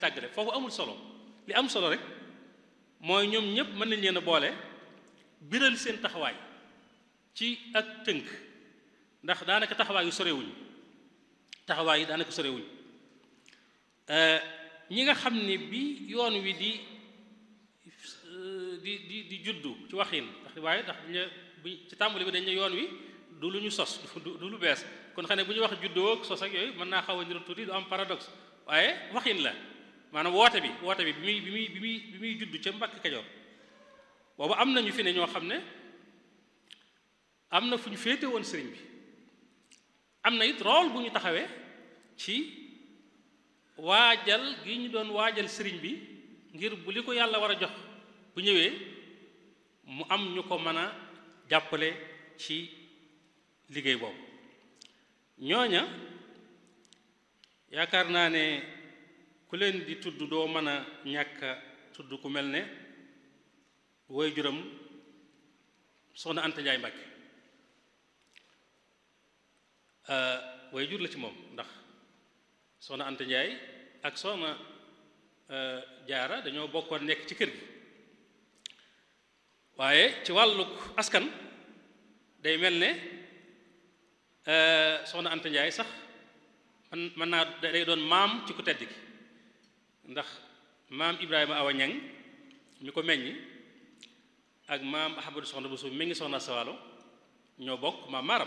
tàggale foofu amul solo li am solo rek mooy ñoom ñëpp mën nañ leen a boole biral seen taxawaay ci ak tënk ndax daanaka taxawaay yu sorewuñ taxawaay yi daanaka sorewuñ ñi nga xam ne bi yoon wi di di di di juddu ci waxin ndax waaye ndax dañu bu ci tàmbali bi dañ ne yoon wi du lu ñu sos du lu bees kon xam ne bu ñu wax juddoo ak sos ak yooyu mën naa xaw a niru tuuti du am paradoxe waaye waxin la maanaam woote bi woote bi bi muy bi muy bi muy bi muy juddu ca Mbàkke Kajoor boobu am nañu fi ne ñoo xam ne am na fu ñu féete woon sëriñ bi am na it rôle bu ñu taxawee ci waajal gi ñu doon waajal sëriñ bi ngir bu li ko yàlla war a jox bu ñëwee mu am ñu ko mën a jàppale ci liggéey boobu ñooña yaakaar naa ne ku leen di tudd doo mën a ñàkk a tudd ku mel ne woy juram soxna Anta Njaay Mbàkke way jur la ci moom ndax soxna Anta Njaay ak soxna jaara dañoo bokkoon nekk ci kër gi waaye ci wàlluk askan day mel ne soxna Anta Njaay sax man mën naa day doon maam ci ku tedd gi ndax maam Ibrahima Awa Ñang ñu ko meññi ak maam Ahmadu soxna bu suuf mi ngi soxna Sawalo ñoo bokk maam maaram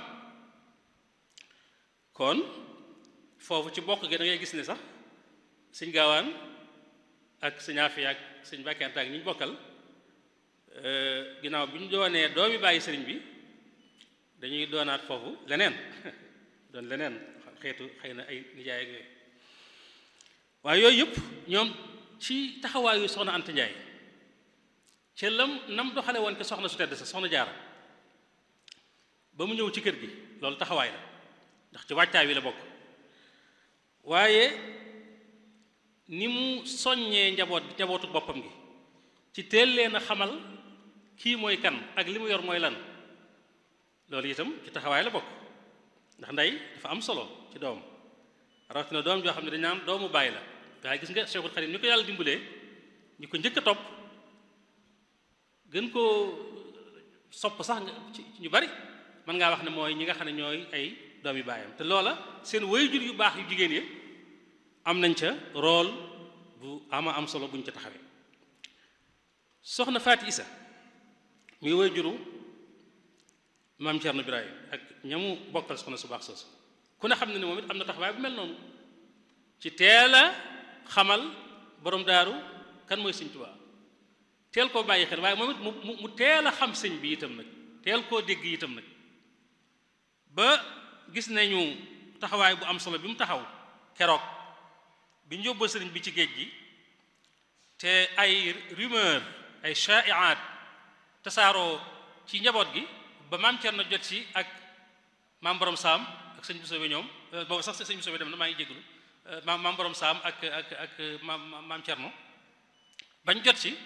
kon foofu ci bokk gi da ngay gis ne sax sëñ gaawaan ak sëñ Afiya ak sëñ Mbàkke ak ñi ñu bokkal ginnaaw bi ñu doonee doomi bàyyi sëriñ bi dañuy doonaat foofu leneen doon leneen xeetu xëy na ay nijaay ak yooyu waaye yooyu yëpp ñoom ci taxawaayu soxna Anta Njaay ca lam nam doxale woon ke soxna su tedd sa soxna jaara ba mu ñëw ci kër gi loolu taxawaay la ndax ci wàccaay wi la bokk waaye ni mu soññee njaboot njabootu boppam gi ci teel leen a xamal kii mooy kan ak li mu yor mooy lan loolu itam ci taxawaay la bokk ndax ndey dafa am solo ci doom rawatina doom joo xam ne dañ naan doomu bàyyi la waaye gis nga Cheikhul Khadim ni ko yàlla dimbalee ñu ko njëkk a topp gën koo sopp sax nga ci ñu bari mën ngaa wax ne mooy ñi nga xam ne ñooy ay doomi baayam te loola seen waajur yu baax yu jigéen yi am nañ ca rôle bu ama am solo buñ ca taxawee soxna Faati Isa muy waajuru maam Cerno Birahim ak ñamu bokkal soxna su baax soosu ku ne xam ne ne moom it am na taxawaay bu mel noonu ci teel a xamal borom daaru kan mooy sëñ Tuubaa teel koo bàyyi xel waaye moom it mu mu teel a xam sëñ bi itam nag teel koo dégg itam nag ba gis nañu taxawaay bu am solo bi mu taxaw keroog bi ñu yóbboo sëriñ bi ci géej gi te ay rumeur ay shaiaat tasaaroo ci njaboot gi ba maam Cerno jot ci ak maam borom saam ak sëñ Bousso bi ñoom boobu sax sëñ Bousso bi dem na maa ngi jégalu maam maam borom saam ak ak ak maam maam Cerno bañ jot ci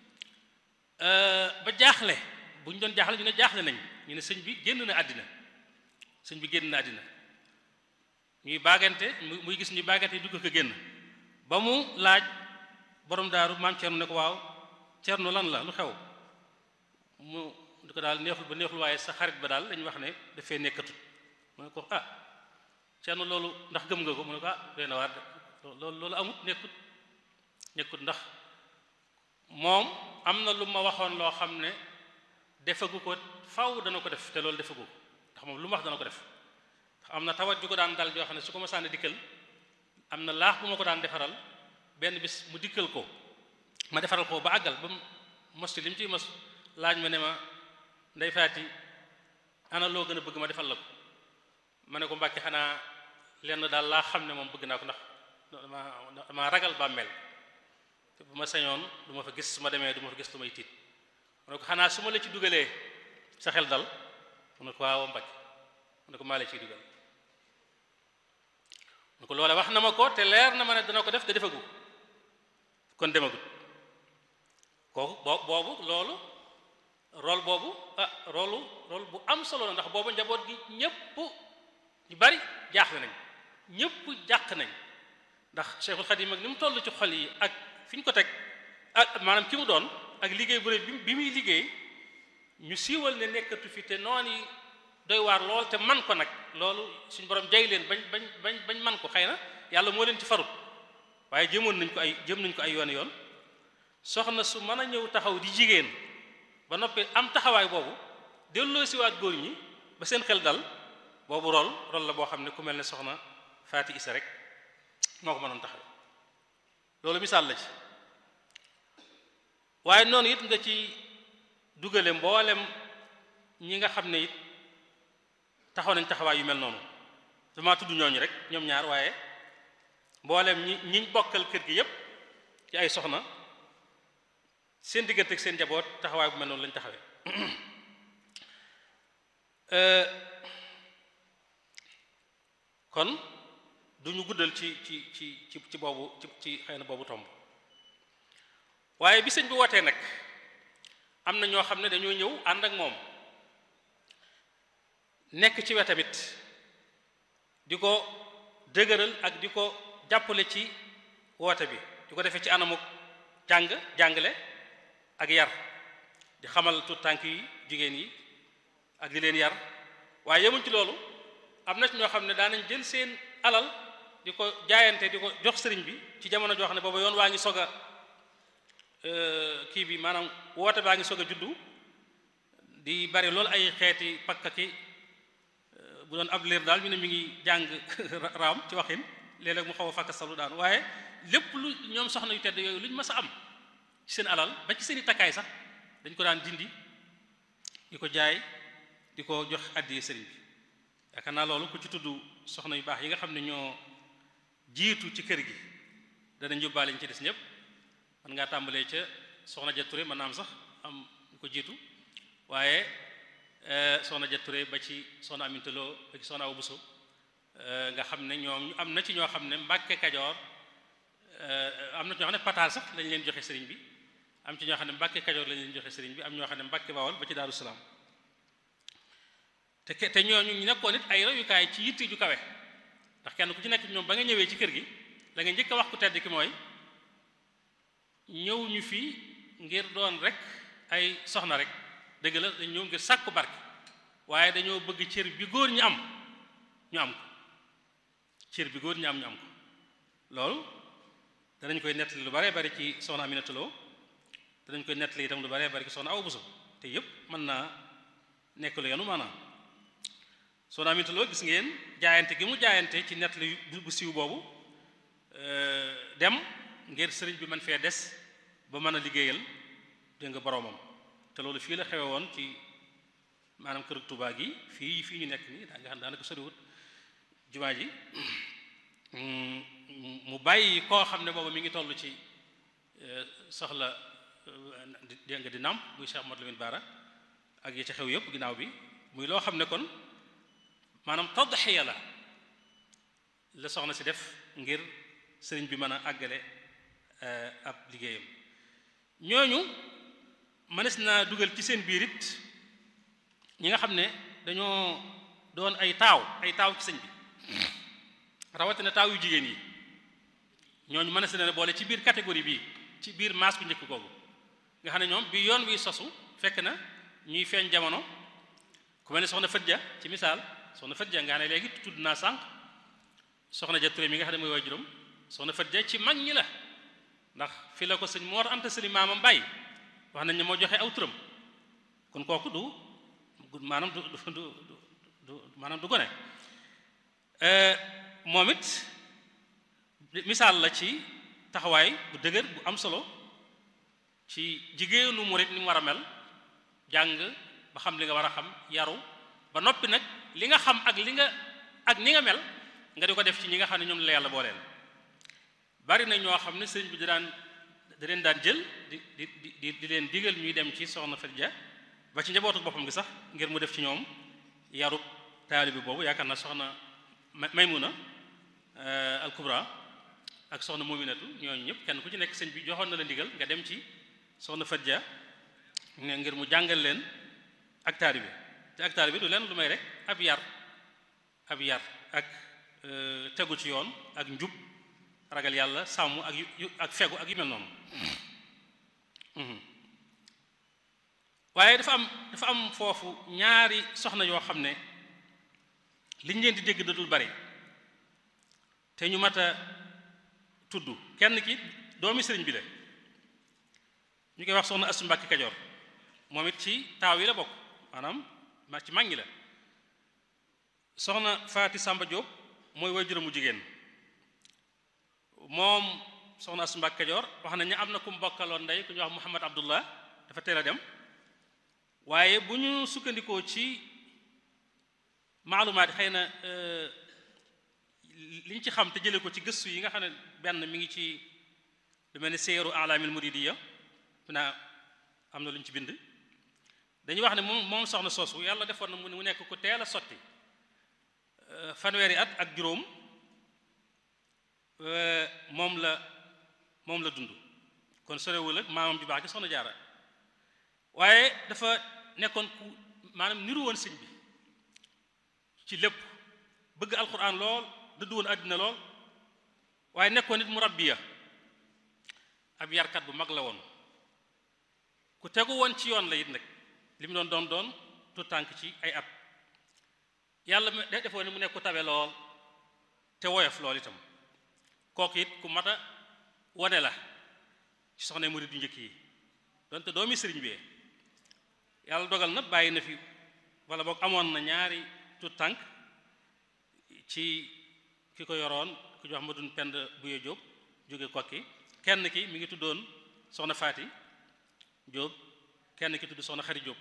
ba jaaxle bu ñu doon jaaxle ñu ne jaaxle nañ ñu ne sëñ bi génn na àddina sëñ bi génn na àddina ñuy baagante muy gis ñuy baagante dugg ko génn ba mu laaj borom daaru maam Cerno ne ko waaw Cerno lan la lu xew mu di ko daal neexul ba neexul waaye sa xarit ba daal dañu wax ne dafay nekkatut mu ne ko ah Cerno loolu ndax gëm nga ko mu ne ko ah doy na waar de loolu loolu amut nekkut nekkut ndax moom am na lu ma waxoon loo xam ne defagu ko faw dana ko def te loolu defagu ko ndax moom lu ma wax dana ko def ndax am na tawat ju ko daan dal joo xam ne su ko ma sànni dikkal am na laax bu ma ko daan defaral benn bis mu dikkal ko ma defaral ko ba àggal ba mos ci li mu ciy mos laaj ma ne ma ndey faati ana loo gën a bëgg ma defal la ko ma ne ko mbàkki xanaa lenn daal laa xam ne moom bëgg naa ko ndax dama dama ragal bàmmeel te bu ma sañoon du ma fa gis su ma demee du ma fa gis lu may tiit mu ne ko xanaa su ma la ci dugalee sa xel dal mu ne ko waaw mbàkki mu ne ko maa la ciy dugal mu ne ko loole wax na ma ko te leer na ma ne dana ko def te defagu kon demagut kooku boo boobu loolu rôle boobu ah rôle rôle bu am solo la ndax boobu njaboot gi ñépp ñu bari jaaxle nañ ñépp jàq nañ ndax Cheikhul Khadim ak ni mu toll ci xol yi ak fi ñu ko teg ak maanaam ki mu doon ak liggéey bu rëy bi muy liggéey ñu siiwal ne nekkatu fi te noonu yi doy waar lool te man ko nag loolu suñu borom jay leen bañ bañ bañ bañ man ko xëy na yàlla moo leen ci farut waaye jëmoon nañ ko ay jëm nañ ko ay yoon yoon soxna su mën a ñëw taxaw di jigéen ba noppi am taxawaay boobu delloo siwaat góor ñi ba seen xel dal boobu rol rol la boo xam ne ku mel ne soxna Faati Isa rek moo ko mënoon taxaw loolu misaal la ci waaye noonu it nga ci dugale mboolem ñi nga xam ne it taxaw nañ taxawaay yu mel noonu dama tudd ñooñu rek ñoom ñaar waaye mboolem ñi ñiñ bokkal kër gi yépp ci ay soxna seen diggante ak seen njaboot taxawaay bu mel noonu lañ taxawee kon duñu guddal ci ci ci ci ci boobu ci ci xëy na boobu tomb waaye bi sëñ bi wootee nag am na ñoo xam ne dañoo ñëw ànd ak moom nekk ci wetamit di ko dëgëral ak di ko jàppale ci woote bi di ko defee ci anamu jàng jàngale ak yar di xamal tuut tànk yi jigéen yi ak di leen yar waaye yemuñ ci loolu am na ci ñoo xam ne daanañ jël seen alal di ko jaayante di ko jox sëriñ bi ci jamono joo xam ne booba yoon waa ngi sog a kii bi maanaam woote baa ngi sog a juddu di bari loolu ay xeeti pakka ki bu doon ab liir daal ñu ne mi ngi jàng raam ci waxin léeg-léeg mu xaw a fakka salu daan waaye lépp lu ñoom soxna yu tedd yooyu lu ñu mës a am ci seen alal ba ci seen i takkaay sax dañ ko daan dindi di ko jaay di ko jox àddiyee sëriñ bi yaakaar naa loolu ku ci tudd soxna yu baax yi nga xam ne ñoo jiitu ci kër gi danañ yóbbaale ñu ci des ñëpp man ngaa tàmbalee ca soxna ja Touré mën naa am sax am ñu ko jiitu waaye soxna ja Touré ba ci soxna Aminta Lo ba ci soxna Awa Bousso nga xam ne ñoom am na ci ñoo xam ne Mbàkke Kajoor am na ci ñoo xam ne pataal sax lañ leen joxe sëriñ bi am ci ñoo xam ne Mbàkke Kajoor lañ leen joxe sëriñ bi am ñoo xam ne Mbàkke Bawol ba ci Daaru Salaam te te ñooñu ñu nekkoon it ay royukaay ci yitte ju kawe ndax kenn ku ci nekk ñoom ba nga ñëwee ci kër gi la nga njëkk a wax ku tedd ki mooy ñëw ñu fii ngir doon rek ay soxna rek dëgg la dañ ñëw ngir sàkku barke waaye dañoo bëgg cër bi góor ñi am ñu am ko cër bi góor ñi am ñu am ko loolu danañ koy nettali lu baree bari ci soxna Aminata Lo danañ koy nettali itam lu baree bari ci soxna Awa Bousso te yépp mën naa nekk lu yenu maanaam soxna Aminata Lo gis ngeen jaayante gi mu jaayante ci nettali bu siiw boobu dem ngir sëriñ bi mën fee des ba mën a liggéeyal dégg nga boroomam te loolu fii la xewe woon ci maanaam kër Tuubaa gi fii fii ñu nekk nii daa nga xam daanaka soriwut jumaa ji mu bàyyi koo xam ne boobu mi ngi toll ci soxla dégg nga di nàmp muy Cheikh Modou Lamine Bara ak yi ci xew yëpp ginnaaw bi muy loo xam ne kon maanaam tadxiya la la soxna si def ngir sëriñ bi mën a àggale ab liggéeyam ñooñu mënees naa dugal ci seen biir it ñi nga xam ne dañoo doon ay taaw ay taaw ci sëñ bi rawatina taaw yu jigéen yi ñooñu mënees na boole ci biir catégorie bii ci biir maas bu njëkk googu nga xam ne ñoom bi yoon wi sosu fekk na ñuy feeñ jamono ku mel ne soxna Fadja ci misaal soxna Fadja nga ne léegi tudd naa sànq soxna ja Touré mi nga xam ne mooy waajuram soxna Fadja ci mag ñi la ndax fi la ko sëñ Moor Anta Sali maamam bàyyi wax nañ ne moo joxe aw turam kon kooku du maanaam du du du du maanaam du gone moom it misaal la ci taxawaay bu dëgër bu am solo ci jigéenu murit ni mu war a mel jàng ba xam li nga war a xam yaru ba noppi nag li nga xam ak li nga ak ni nga mel nga di ko def ci ñi nga xam ne ñoom la yàlla booleel bari na ñoo xam ne sëriñ bi di daan da leen daan jël di di di di leen digal ñuy dem ci soxna Fadja ba ci njabootu boppam gi sax ngir mu def ci ñoom yarub taalibi boobu yaakaar naa soxna Maymuna al Kubra ak soxna Muminatu ñooñu ñëpp kenn ku ci nekk sëñ bi joxoon na la ndigal nga dem ci soxna Fadja ne ngir mu jàngal leen ak taalibi te ak taalibi du leen lu may rek ab yar ab yar ak tegu ci yoon ak njub ragal yàlla sàmm ak yu ak fegu ak yu mel noonu waaye dafa am dafa am foofu ñaari soxna yoo xam ne liñ leen di dégg da dul bari te ñu mat a tudd kenn ki doomi sëriñ bi la ñu koy wax soxna Astu Mbàkke Kajoor moom it ci taaw yi la bokk maanaam ma ci mag ñi la soxna Faati Sàmba Jóob mooy waajuram mu jigéen moom soxna Astu Mbàkke Kajoor wax nañ ne am na ku mu bokkaloon ndey ku ñuy wax Muhammad Abdullah dafa teel a dem waaye bu ñu sukkandikoo ci maalumaat xëy na li ñu ci xam te jëlee ko ci gëstu yi nga xam ne benn mi ngi ci lu mel ni seeru alaamil muridiya naa am na lu ñu ci bind dañuy wax ne moom moom soxna soosu yàlla defoon na mu nekk ku teel a sotti fanweeri at ak juróom moom la moom la dund kon sorewul ak maamam ju baax gi soxna jaara waaye dafa nekkoon ku maanaam niru woon sëñ bi ci lépp bëgg alquran lool dëddu woon àddina lool waaye nekkoon nit mu rabbiya ab yarkat bu mag la woon ku tegu woon ci yoon la it nag li mu doon doon doon tu tànk ci ay at yàlla defoon ne mu nekk ku tabe lool te woyof lool itam kooku it ku mat a wone la ci soxna murid du njëkk yi donte doomi sëriñ bi yàlla dogal na bàyyi na fi wala boog amoon na ñaari tu tànk ci ki ko yoroon ku ñu wax ma dun pend buye Jóob jóge kokki kenn ki mi ngi tuddoon soxna Faati Jóob kenn ki tudd soxna Xari Jóob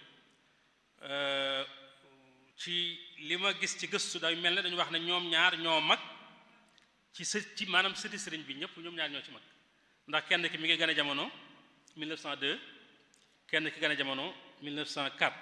ci li ma gis ci gëstu day mel ne dañu wax ne ñoom ñaar ñoo mag ci së ci maanaam sëti sëriñ bi ñëpp ñoom ñaar ñoo ci mag ndax kenn ki mi ngi gën a jamono 1902 kenn ki gën a jamono 1904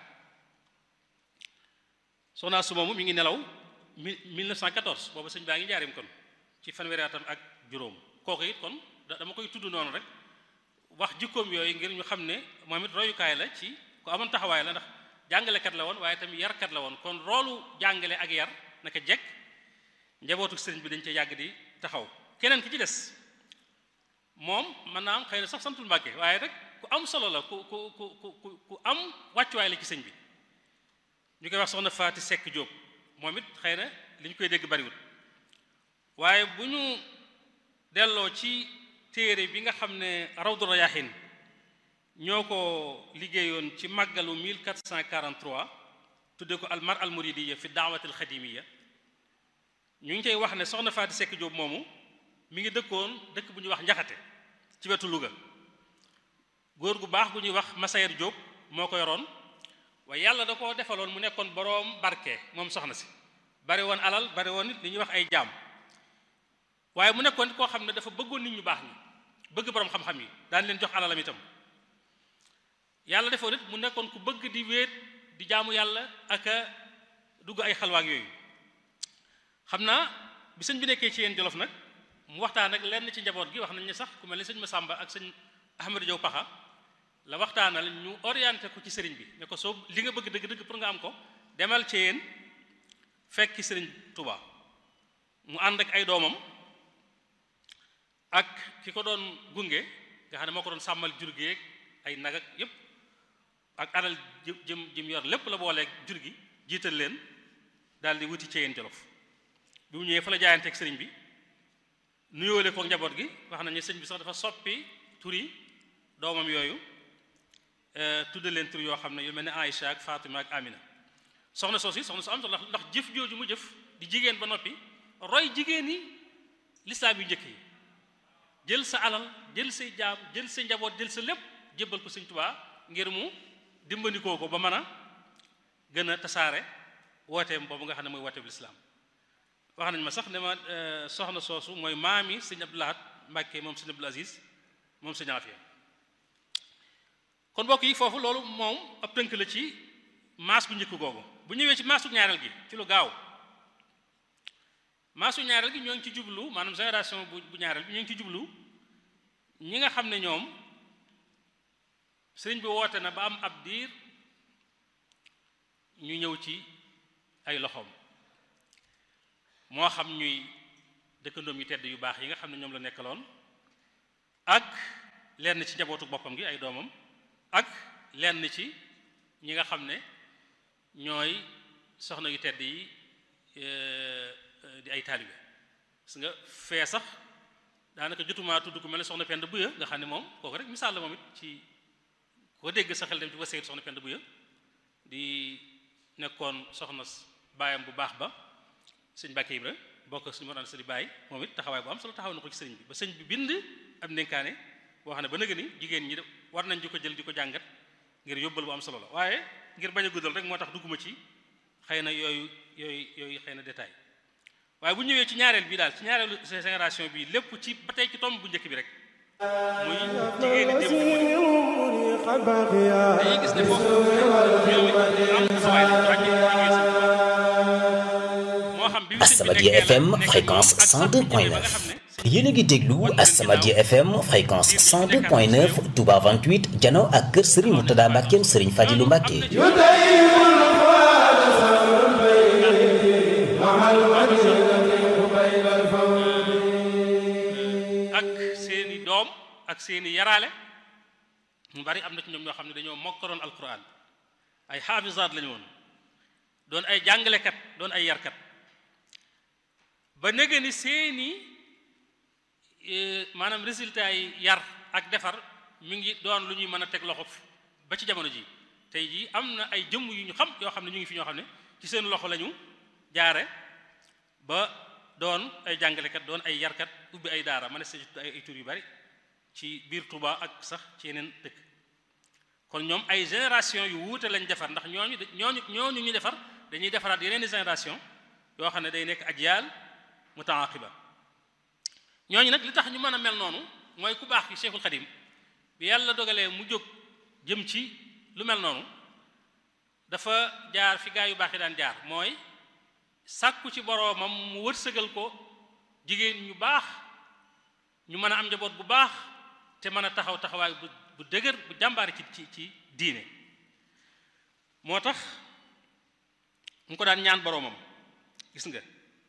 soxna su moomu mi ngi nelaw 1914 boobu sëñ baa ngi jaarim kon ci fanweeri atam ak juróom kooku it kon dama koy tudd noonu rek wax jikkoom yooyu ngir ñu xam ne moom it royukaay la ci ku amoon taxawaay la ndax jàngalekat la woon waaye tamit yarkat la woon kon roolu jàngale ak yar naka jekk njabootu sëriñ bi dañ ca yàgg di taxaw keneen ki ci des moom mën naa am xëy na sax santul Mbàkke waaye rek ku am solo la ku ku ku ku ku am wàccuwaay la ci sëñ bi ñu koy wax soxna Faati Sekk Jóob moom it xëy na li ñu koy dégg bariwul waaye bu ñu delloo ci téere bi nga xam ne Rawdu Rayaahin ñoo ko liggéeyoon ci màggalu 1443 tudde ko almar al muridiya fi daawati al xadimiya ñu ngi cay wax ne soxna Faati Sekk Jóob moomu mi ngi dëkkoon dëkk bu ñuy wax njaxate ci wetu Louga góor gu baax gu ñuy wax Masayer Jóob moo ko yoroon waaye yàlla da koo defaloon mu nekkoon boroom barke moom soxna si bari woon alal bari woon nit li ñuy wax ay jaam waaye mu nekkoon koo xam ne dafa bëggoon nit ñu baax ñi bëgg boroom xam-xam yi daan leen jox alalam itam yàlla defoon nit mu nekkoon ku bëgg di wéet di jaamu yàlla ak a dugg ay xalwaak yooyu xam naa bi sëñ bi nekkee ci yéen jolof nag mu waxtaan ak lenn ci njaboot gi wax nañ ne sax ku mel ni sëñ Masamba ak sëñ Ahmadou Diaw Paxa la waxtaanal ñu orienté ko ci sëriñ bi ne ko soo li nga bëgg dëgg-dëgg pour nga am ko demal ci yéen fekki sëriñ Touba mu ànd ak ay doomam ak ki ko doon gunge nga xam ne moo ko doon sàmmal jur gi ay nag ak yépp ak alal jëm jëm yor lépp la booleeg jur gi jiital leen daal di wuti ci yéen jolof bi mu ñëwee fa la jaayanteeg sëriñ bi nuyoole ko njaboot gi wax nañu sëñ bi sax dafa soppi turi doomam yooyu tudde leen tur yoo xam ne yu mel ne Aïcha ak Fatima ak Amina soxna soos yi soxna su am solo ndax jëf jooju mu jëf di jigéen ba noppi roy jigéen yi lislaam yu njëkk yi jël sa alal jël say jaam jël sa njaboot jël sa lépp jébbal ko sëñ Tuubaa ngir mu dimbandikoo ko ba mën a gën a tasaare wooteem boobu nga xam ne mooy wooteeb lislaam wax nañ ma sax ne ma soxna soosu mooy maami sëñ Abdou Lahad Mbàkke moom sëñ Abdul Aziz moom sëñ Afiya kon mbokk yi foofu loolu moom ab tënk la ci maas bu njëkk googu bu ñëwee ci maasu ñaareel gi ci lu gaaw maasu ñaareel gi ñoo ngi ci jublu maanaam génération bu bu ñaareel bi ñoo ngi ci jublu ñi nga xam ne ñoom sëriñ bi woote na ba am ab diir ñu ñëw ci ay loxoom moo xam ñuy dëkkandoom yu tedd yu baax yi nga xam ne ñoom la nekkaloon ak lenn ci njabootu boppam gi ay doomam ak lenn ci ñi nga xam ne ñooy soxna yu tedd yi di ay taalibe gis nga fee sax daanaka jotumaa tudd ku mel ne soxna Penda Buya nga xam ne moom kooku rek misaal la moom it ci koo dégg sa xel dem ci wa saytu soxna Penda Buya di nekkoon soxna baayam bu baax ba sëñ Mbàkke Ibra bokk suñu mor an sëriñ Baay moom it taxawaay bu am solo taxaw na ko ci sëriñ bi ba sëñ bi bind ab ndénkaane boo xam ne ba nëga ni jigéen ñi war nañ di ko jël di ko jàngat ngir yóbbal bu am solo la waaye ngir bañ a guddal rek moo tax dugguma ci xëy na yooyu yooyu yooyu xëy na détail waaye bu ñëwee ci ñaareel bi daal ci ñaareelu génération bi lépp ci ba tey ci tomb bu njëkk bi rek muy jigéen ñi démb dañuy gis ne foofu ñoom am taxawaay lañ wàcce moo xam bi As-Samadiyya FM fréquence 102.9 yéen a ngi déglu As-Samadiyya FM fréquence 102.9 Touba 28 jano ak kër Serigne Mourtada Mbackeem Serigne Fadilou Mbacke ak seeni doom ak seeni yaraale mu bari am na ci ñoom ñoo xam ne dañoo mokkaloon alquran ay xaafisaat lañu woon doon ay jàngalekat doon ay yarkat ba nege ni seeni maanaam résultat yi yar ak defar mi ngi doon lu ñuy mën a teg loxo ba ci jamono ji tey jii am na ay jëmm yu ñu xam yoo xam ne ñu ngi fi ñoo xam ne ci seen loxo lañu jaare ba doon ay jàngalekat doon ay yarkat ubbi ay daara ma ne sa ay ay tur yu bari ci biir Touba ak sax ci yeneen dëkk kon ñoom ay génération yu wuute lañ defar ndax ñooñu ñooñu ñooñu ñu defar dañuy defaraat yeneen i génération yoo xam ne day nekk ajyaal mutaaqiba ñooñu nag li tax ñu mën a mel noonu mooy ku baax ki Cheikhul Khadim bi yàlla dogalee mu jóg jëm ci lu mel noonu dafa jaar fi gaa yu baax yi daan jaar mooy sàkku ci boroomam mu wërsëgal ko jigéen ñu baax ñu mën a am njaboot bu baax te mën a taxaw taxawaay bu bu dëgër bu jàmbaari ci ci ci diine moo tax mu ko daan ñaan boroomam gis nga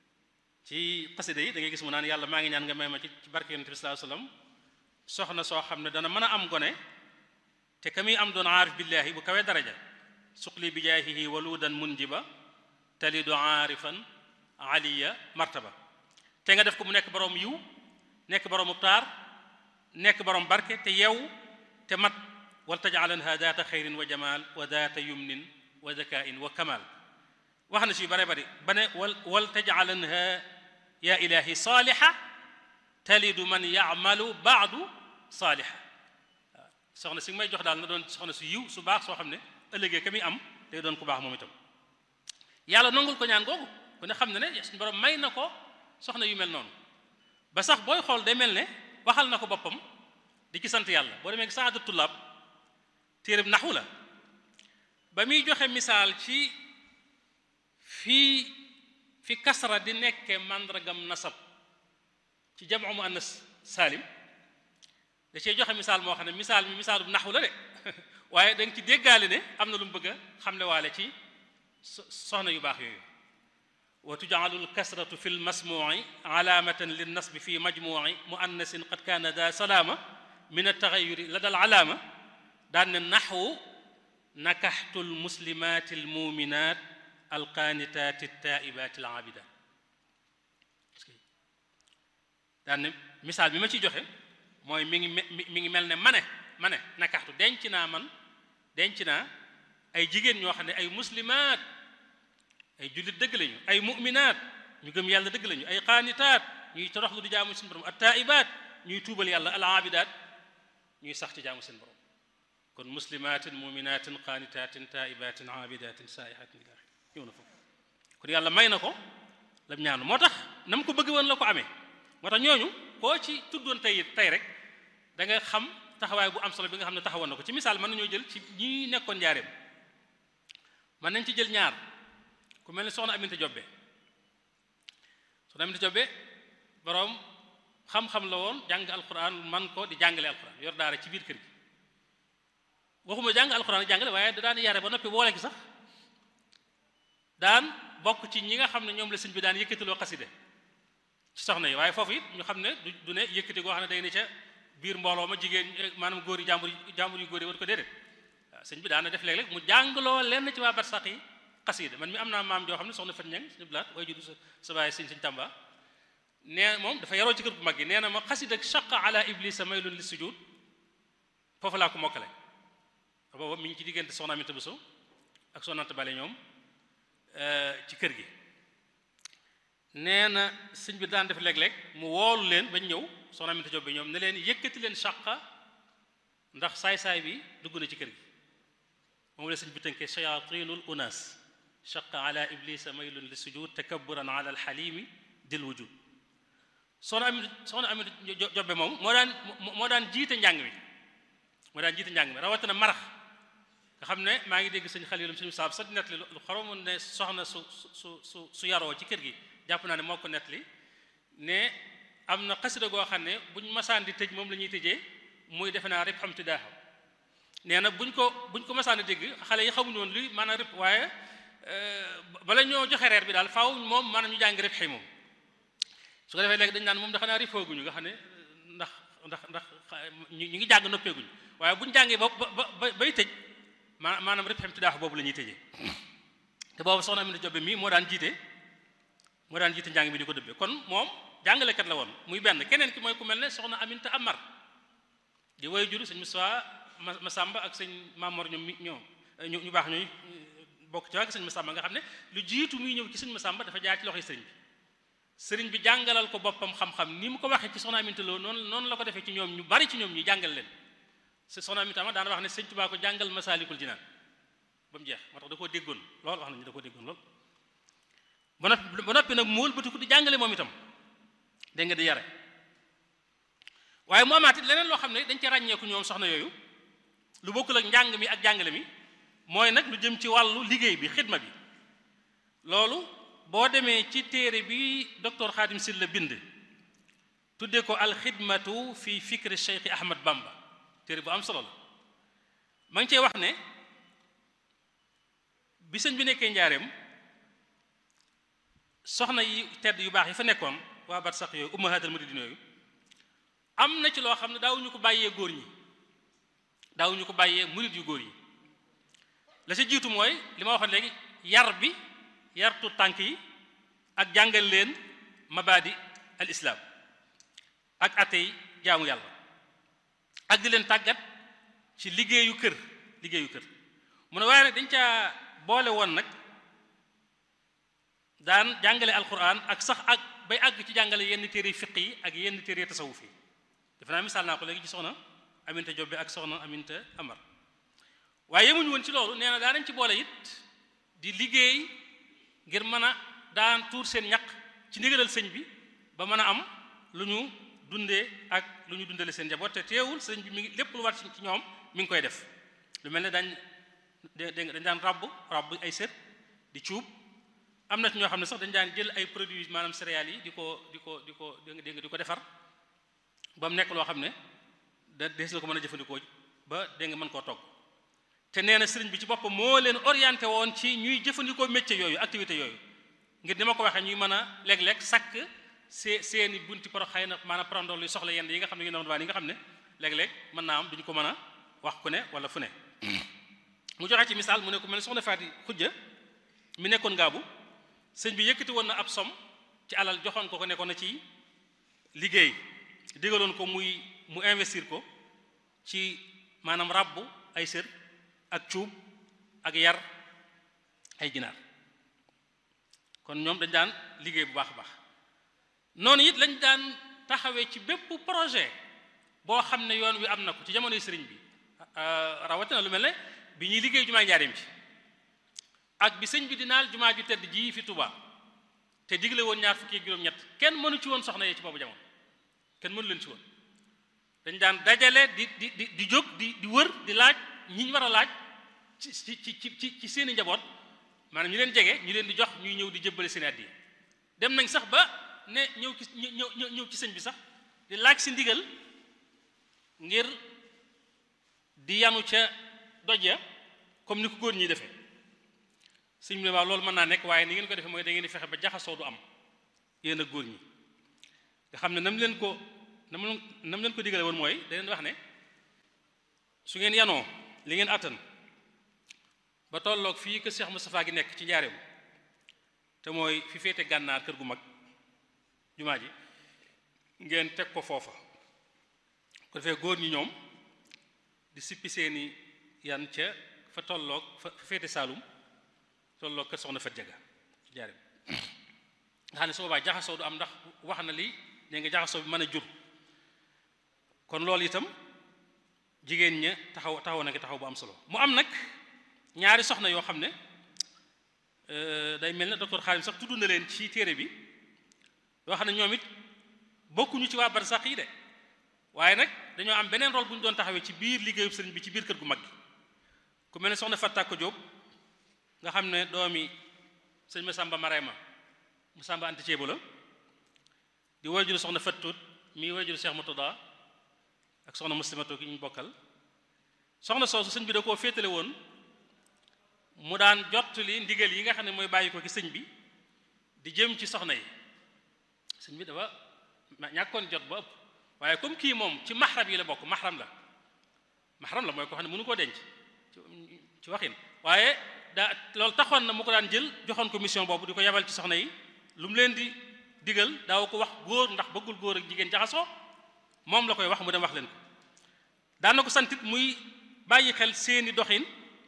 ci xasida yi da ngay gis mu naan yàlla maa ngi ñaan nga may ma ci ci barke yonent bi sallallahu alayhi wasallam soxna soo xam ne dana mën a am gone te ka muy am doon aarif billaahi bu kawee daraja suqli bi jaahihi waludan munjiba talidu aarifan aliya martaba te nga def ko mu nekk borom yiw nekk borom taar nekk borom barke te yew te mat wal tajaalanha daata xayrin wa jamal wa daata yumnin wa zakain wa kamal wax na si yu bare bari ba ne wal wal tajaalanha ya ilahi saaliha talidu man yamalu baadu saaliha waaw soxna si may jox daal na doon soxna su yiw su baax soo xam ne ëllëgee ka muy am day doon ku baax moom itam yàlla nangul ko ñaan googu ku ne xam ne ne suñu borom may na ko soxna yu mel noonu ba sax booy xool day mel ne waxal na ko boppam di ci sant yàlla boo demee saadu tullaab téereb naxu la ba muy joxe misaal ci fii fi kasra di nekke màndargam nasab ci jamu mu annas saalim da cee joxe misaal moo xam ne misaal mi misaalub naxu la de waaye da nga ci déggaale ne am na lu mu bëgg a xamle waale ci soxna yu baax yooyu wa tujcalu lkasratu fi lmasmuci alaamatan linnasbi fi majmuci muannasin qad kaana da salaama min altaxayuri la dal alaama daan ne naxwu nakaxtu lmuslimaati almuminat alqaanitaati altaa'ibaati alaabidaat daan ne misaal bi ma ciy joxe mooy mi ngi mi ngi mel ne mane mane nakaxtu denc naa man denc naa ay jigéen ñoo xam ne ay muslimaat ay jullit dëgg lañu ay mu'minaat ñu gëm yàlla dëgg lañu ay qaanitaat ñuy toroxlu di jaamu seen borom attaa'ibaat ñuy tuubal yàlla al aabidaat ñuy sax ci jaamu seen borom kon muslimaatin mu'minaatin qaanitaatin taa'ibaatin aabidaatin saa'ihaatin ila ñëw na foofu kon yàlla may na ko lam ñaanu moo tax na mu ko bëgg woon la ko amee moo tax ñooñu koo ci tuddoon tey tey rek da nga xam taxawaay bu am solo bi nga xam ne taxawoon na ko ci misaal mën nañoo jël ci ñi nekkoon njaareem mën nañ ci jël ñaar ku mel ni soxna Aminta Jobbe soxna Aminta Jobbe boroom xam-xam la woon jàng alquran man ko di jàngale alquran yor daara ci biir kër gi waxuma jàng alquran jàngale waaye da daan yare ba noppi boole gi sax daan bokk ci ñi nga xam ne ñoom la sëñ bi daan yëkkatiloo xaside ci soxna yi waaye foofu it ñu xam ne du du ne yëkkati goo xam ne day ne ca biir mbooloo ma jigéen maanaam góor yi jàmbur yi jàmbur yu góor yi war ko déedéet waaw sëñ bi daana def léeg-léeg mu jàngaloo lenn ci waa barsàq yi xasida man mi am naa maam joo xam ne soxna Fat Ñang suñu blaat way judu sa sa baay sëñ sëñ Tàmba nee moom dafa yaroo ci kër bu mag gi nee na ma xasida shaqa ala iblisa maylun li sujud foofu laa ko mokkale booba mi ngi ci diggante soxna Aminata Bousso ak soxna Anta Bale ñoom ci kër gi nee na sëñ bi daan def léeg-léeg mu woolu leen bañ ñëw soxna Aminata Jóob bi ñoom ne leen yëkkati leen shaqa ndax saay-saay bi dugg na ci kër gi moom la sëñ bi tënkee shayatinul unas shaqa ala iblisa maylun li sujud takabburan ala alxalimi dil wujud soxna Ami soxna Ami Jobbe moom moo daan moo daan jiite njàng mi moo daan jiite njàng mi rawatina marax nga xam ne maa ngi dégg sëñ Xalilum suñu saab sa nettali lu xoromu ne soxna su su su su yaroo ci kër gi jàpp naa ne moo ko nettali ne am na xasida goo xam ne buñ masaan di tëj moom la ñuy tëjee muy defe naa rib xam tidaaxa nee na buñ ko buñ ko masaan di dégg xale yi xamuñu woon luy maanaam rib waaye bala ñoo joxe reer bi daal faaw moom maanaam ñu jàng rib xëy moom su ko defee léegi dañ naan moom dafa naa rifooguñu nga xam ne ndax ndax ndax ñu ngi jàng noppeeguñu waaye buñu jàngee ba ba bay tëj ma maanaam rib xem tidaax boobu la ñuy tëjee te boobu soxna Aminata Jobbe mii moo daan jiite moo daan jiite njàng mi di ko dëbbee kon moom jàngalekat la woon muy benn keneen ki mooy ku mel ne soxna Aminata Amar di woy juru sëñ Moussa Masamba ak sëñ Mamor ñoom mi ñoom ñu baax ñooy bokk ci waa sëñ Masamba nga xam ne lu jiitu muy ñëw ci sëñ Masamba dafa jaar ci loxoy sëriñ bi sëriñ bi jàngalal ko boppam xam-xam ni mu ko waxee ci soxna Aminta Lo noonu noonu la ko defee ci ñoom ñu bari ci ñoom ñu jàngal leen soxna Aminta ma daana wax ne sëñ Tuubaa ko jàngal Masaalikul Jinaan ba mu jeex moo tax da koo déggoon lool wax nañu da koo déggoon lool ba noppi ba noppi nag mu wëlbatiku di jàngale moom itam dégg nga di yare waaye mu amaat it leneen loo xam ne dañ ci ràññeeku ñoom soxna yooyu lu bokkul ak njàng mi ak jàngale mi mooy nag lu jëm ci wàllu liggéey bi xidma bi loolu boo demee ci téere bi docteur Khadim Sylla bind tuddee ko alxidmatu fi fikri Cheikh Ahmad Bamba téere bu am solo la ma ngi cey wax ne bi sëñ bi nekkee njaareem soxna yi tedd yu baax yi fa nekkoon waa bat sax yooyu ummahatal muridin yooyu am na ci loo xam ne daawuñu ko bàyyee góor ñi daawuñu ko bàyyee murid yu góor yi la ci jiitu mooy li ma waxoon léegi yar bi yartu tànk yi ak jàngal leen mabadi al islam ak atey jaamu yàlla ak di leen tàggat ci liggéeyu kër liggéeyu kër mu ne waaye nag dañ caa boole woon nag daan jàngale alquran ak sax ak bay àgg ci jàngale yenn téere fiq yi ak yenn téere tasawuf yi defe naa misaal naa ko léegi ci soxna Aminta Jobbe ak soxna Aminta Amar waaye yemuñu woon ci loolu nee na daa nañ ci boole it di liggéey ngir mën a daan tuur seen ñaq ci ndigalal sëñ bi ba mën a am lu ñu dundee ak lu ñu dundale seen njaboot te teewul sëñ bi mi ngi lépp lu war ci ñoom mi ngi koy def lu mel ne dañ dégg nga dañ daan rabb rabb ay sër di cuub am na ci ñoo xam ne sax dañ daan jël ay produits maanaam céréales yi di ko di ko di ko dégg nga di ko defar ba mu nekk loo xam ne da dees na ko mën a jëfandikoo ba dégg nga mën koo togg te nee na sëriñ bi ci boppam moo leen orienté woon ci ñuy jëfandikoo métier yooyu activité yooyu ngir ni ma ko waxee ñuy mën a léeg-léeg sàkk see seeni bunti pro xëy na maanaam prandol luy soxla yenn yi nga xam ne yu doon waa yi nga xam ne léeg-léeg mën naa am duñu ko mën a wax ku ne wala fu ne mu joxe ci misaal mu ne ku mel ne soxna Faati Xujja mi nekkoon ngaabu sëñ bi yëkkati woon na ab som ci alal joxoon ko ko nekkoon na ci liggéey digaloon ko muy mu investir ko ci maanaam rabbu ay sër ak cuub ak yar ay ginaar kon ñoom dañ daan liggéey bu baax a baax noonu it lañ daan taxawee ci bépp projet boo xam ne yoon wi am na ko ci jamonoy sëriñ bi rawatina lu mel ne bi ñuy liggéey jumaa njaareem ci ak bi sëñ bi di naal jumaa ju tedd ji fi Touba te digle woon ñaar fukki ak juróom-ñett kenn mënu ci woon soxna yee ci boobu jamono kenn mënu leen ci woon dañ daan dajale di di di di jóg di di wër di laaj ñi ñu war a laaj ci ci ci ci ci seeni njaboot maanaam ñu leen jege ñu leen di jox ñuy ñëw di jëbbale seen addiya dem nañ sax ba ne ñëw ci ñëw ñëw ci sëñ bi sax di laaj si ndigal ngir di yanu ca doj ya comme ni ko góor ñi defee sëñ bi ne waaw loolu mën naa nekk waaye ni ngeen ko defee mooy da ngeen di fexe ba jaxasoo du am yéen a góor ñi nga xam ne nam leen ko nam nam leen ko digale woon mooy da leen wax ne su ngeen yanoo li ngeen àttan ba tolloog fii kër Cheikh Moustapha gi nekk ci njaareem te mooy fi féete gànnaar kër gu mag jumaa ji ngeen teg ko foofa ko defee góor ñi ñoom di sippi seeni yan ca fa tolloog fa féete Saalum tolloog kër soxna Fat Jaga ci njaareem nga xam ne su boobaa jaxasoo du am ndax wax na li ne nga jaxasoo bi mën a jur kon loolu itam jigéen ña taxaw taxaw na ngi taxaw bu am solo mu am nag ñaari soxna yoo xam ne day mel ne docteur Xaalim sax tudd na leen ci téere bi yoo xam ne ñoom it bokkuñu ci waa barsax yi de waaye nag dañoo am beneen rôle bu ñu doon taxawee ci biir liggéeyu sëriñ bi ci biir kër gu mag gi ku mel ne soxna Fattako Jóob nga xam ne doomi sëñ Masamba Marema Masamba Anta Ceebo la di wajuru soxna Fattut mi wajuru Cheikh Moutada ak soxna muslimato ki ñu bokkal soxna soosu sëñ bi da koo féetale woon mu daan jottali ndigal yi nga xam ne mooy bàyyi ko ci sëñ bi di jëm ci soxna yi sëñ bi dafa ñàkkoon jot ba ëpp waaye comme kii moom ci maxram yi la bokk maxram la maxram la mooy ko xam ne mënu koo denc ci waxin waaye daa loolu taxoon na mu ko daan jël joxoon ko mission boobu di ko yabal ci soxna yi lu mu leen di digal daaw ko wax góor ndax bëggul góor ak jigéen jaxasoo moom la koy wax mu dem wax leen ko daan na ko santit muy bàyyi xel seeni doxin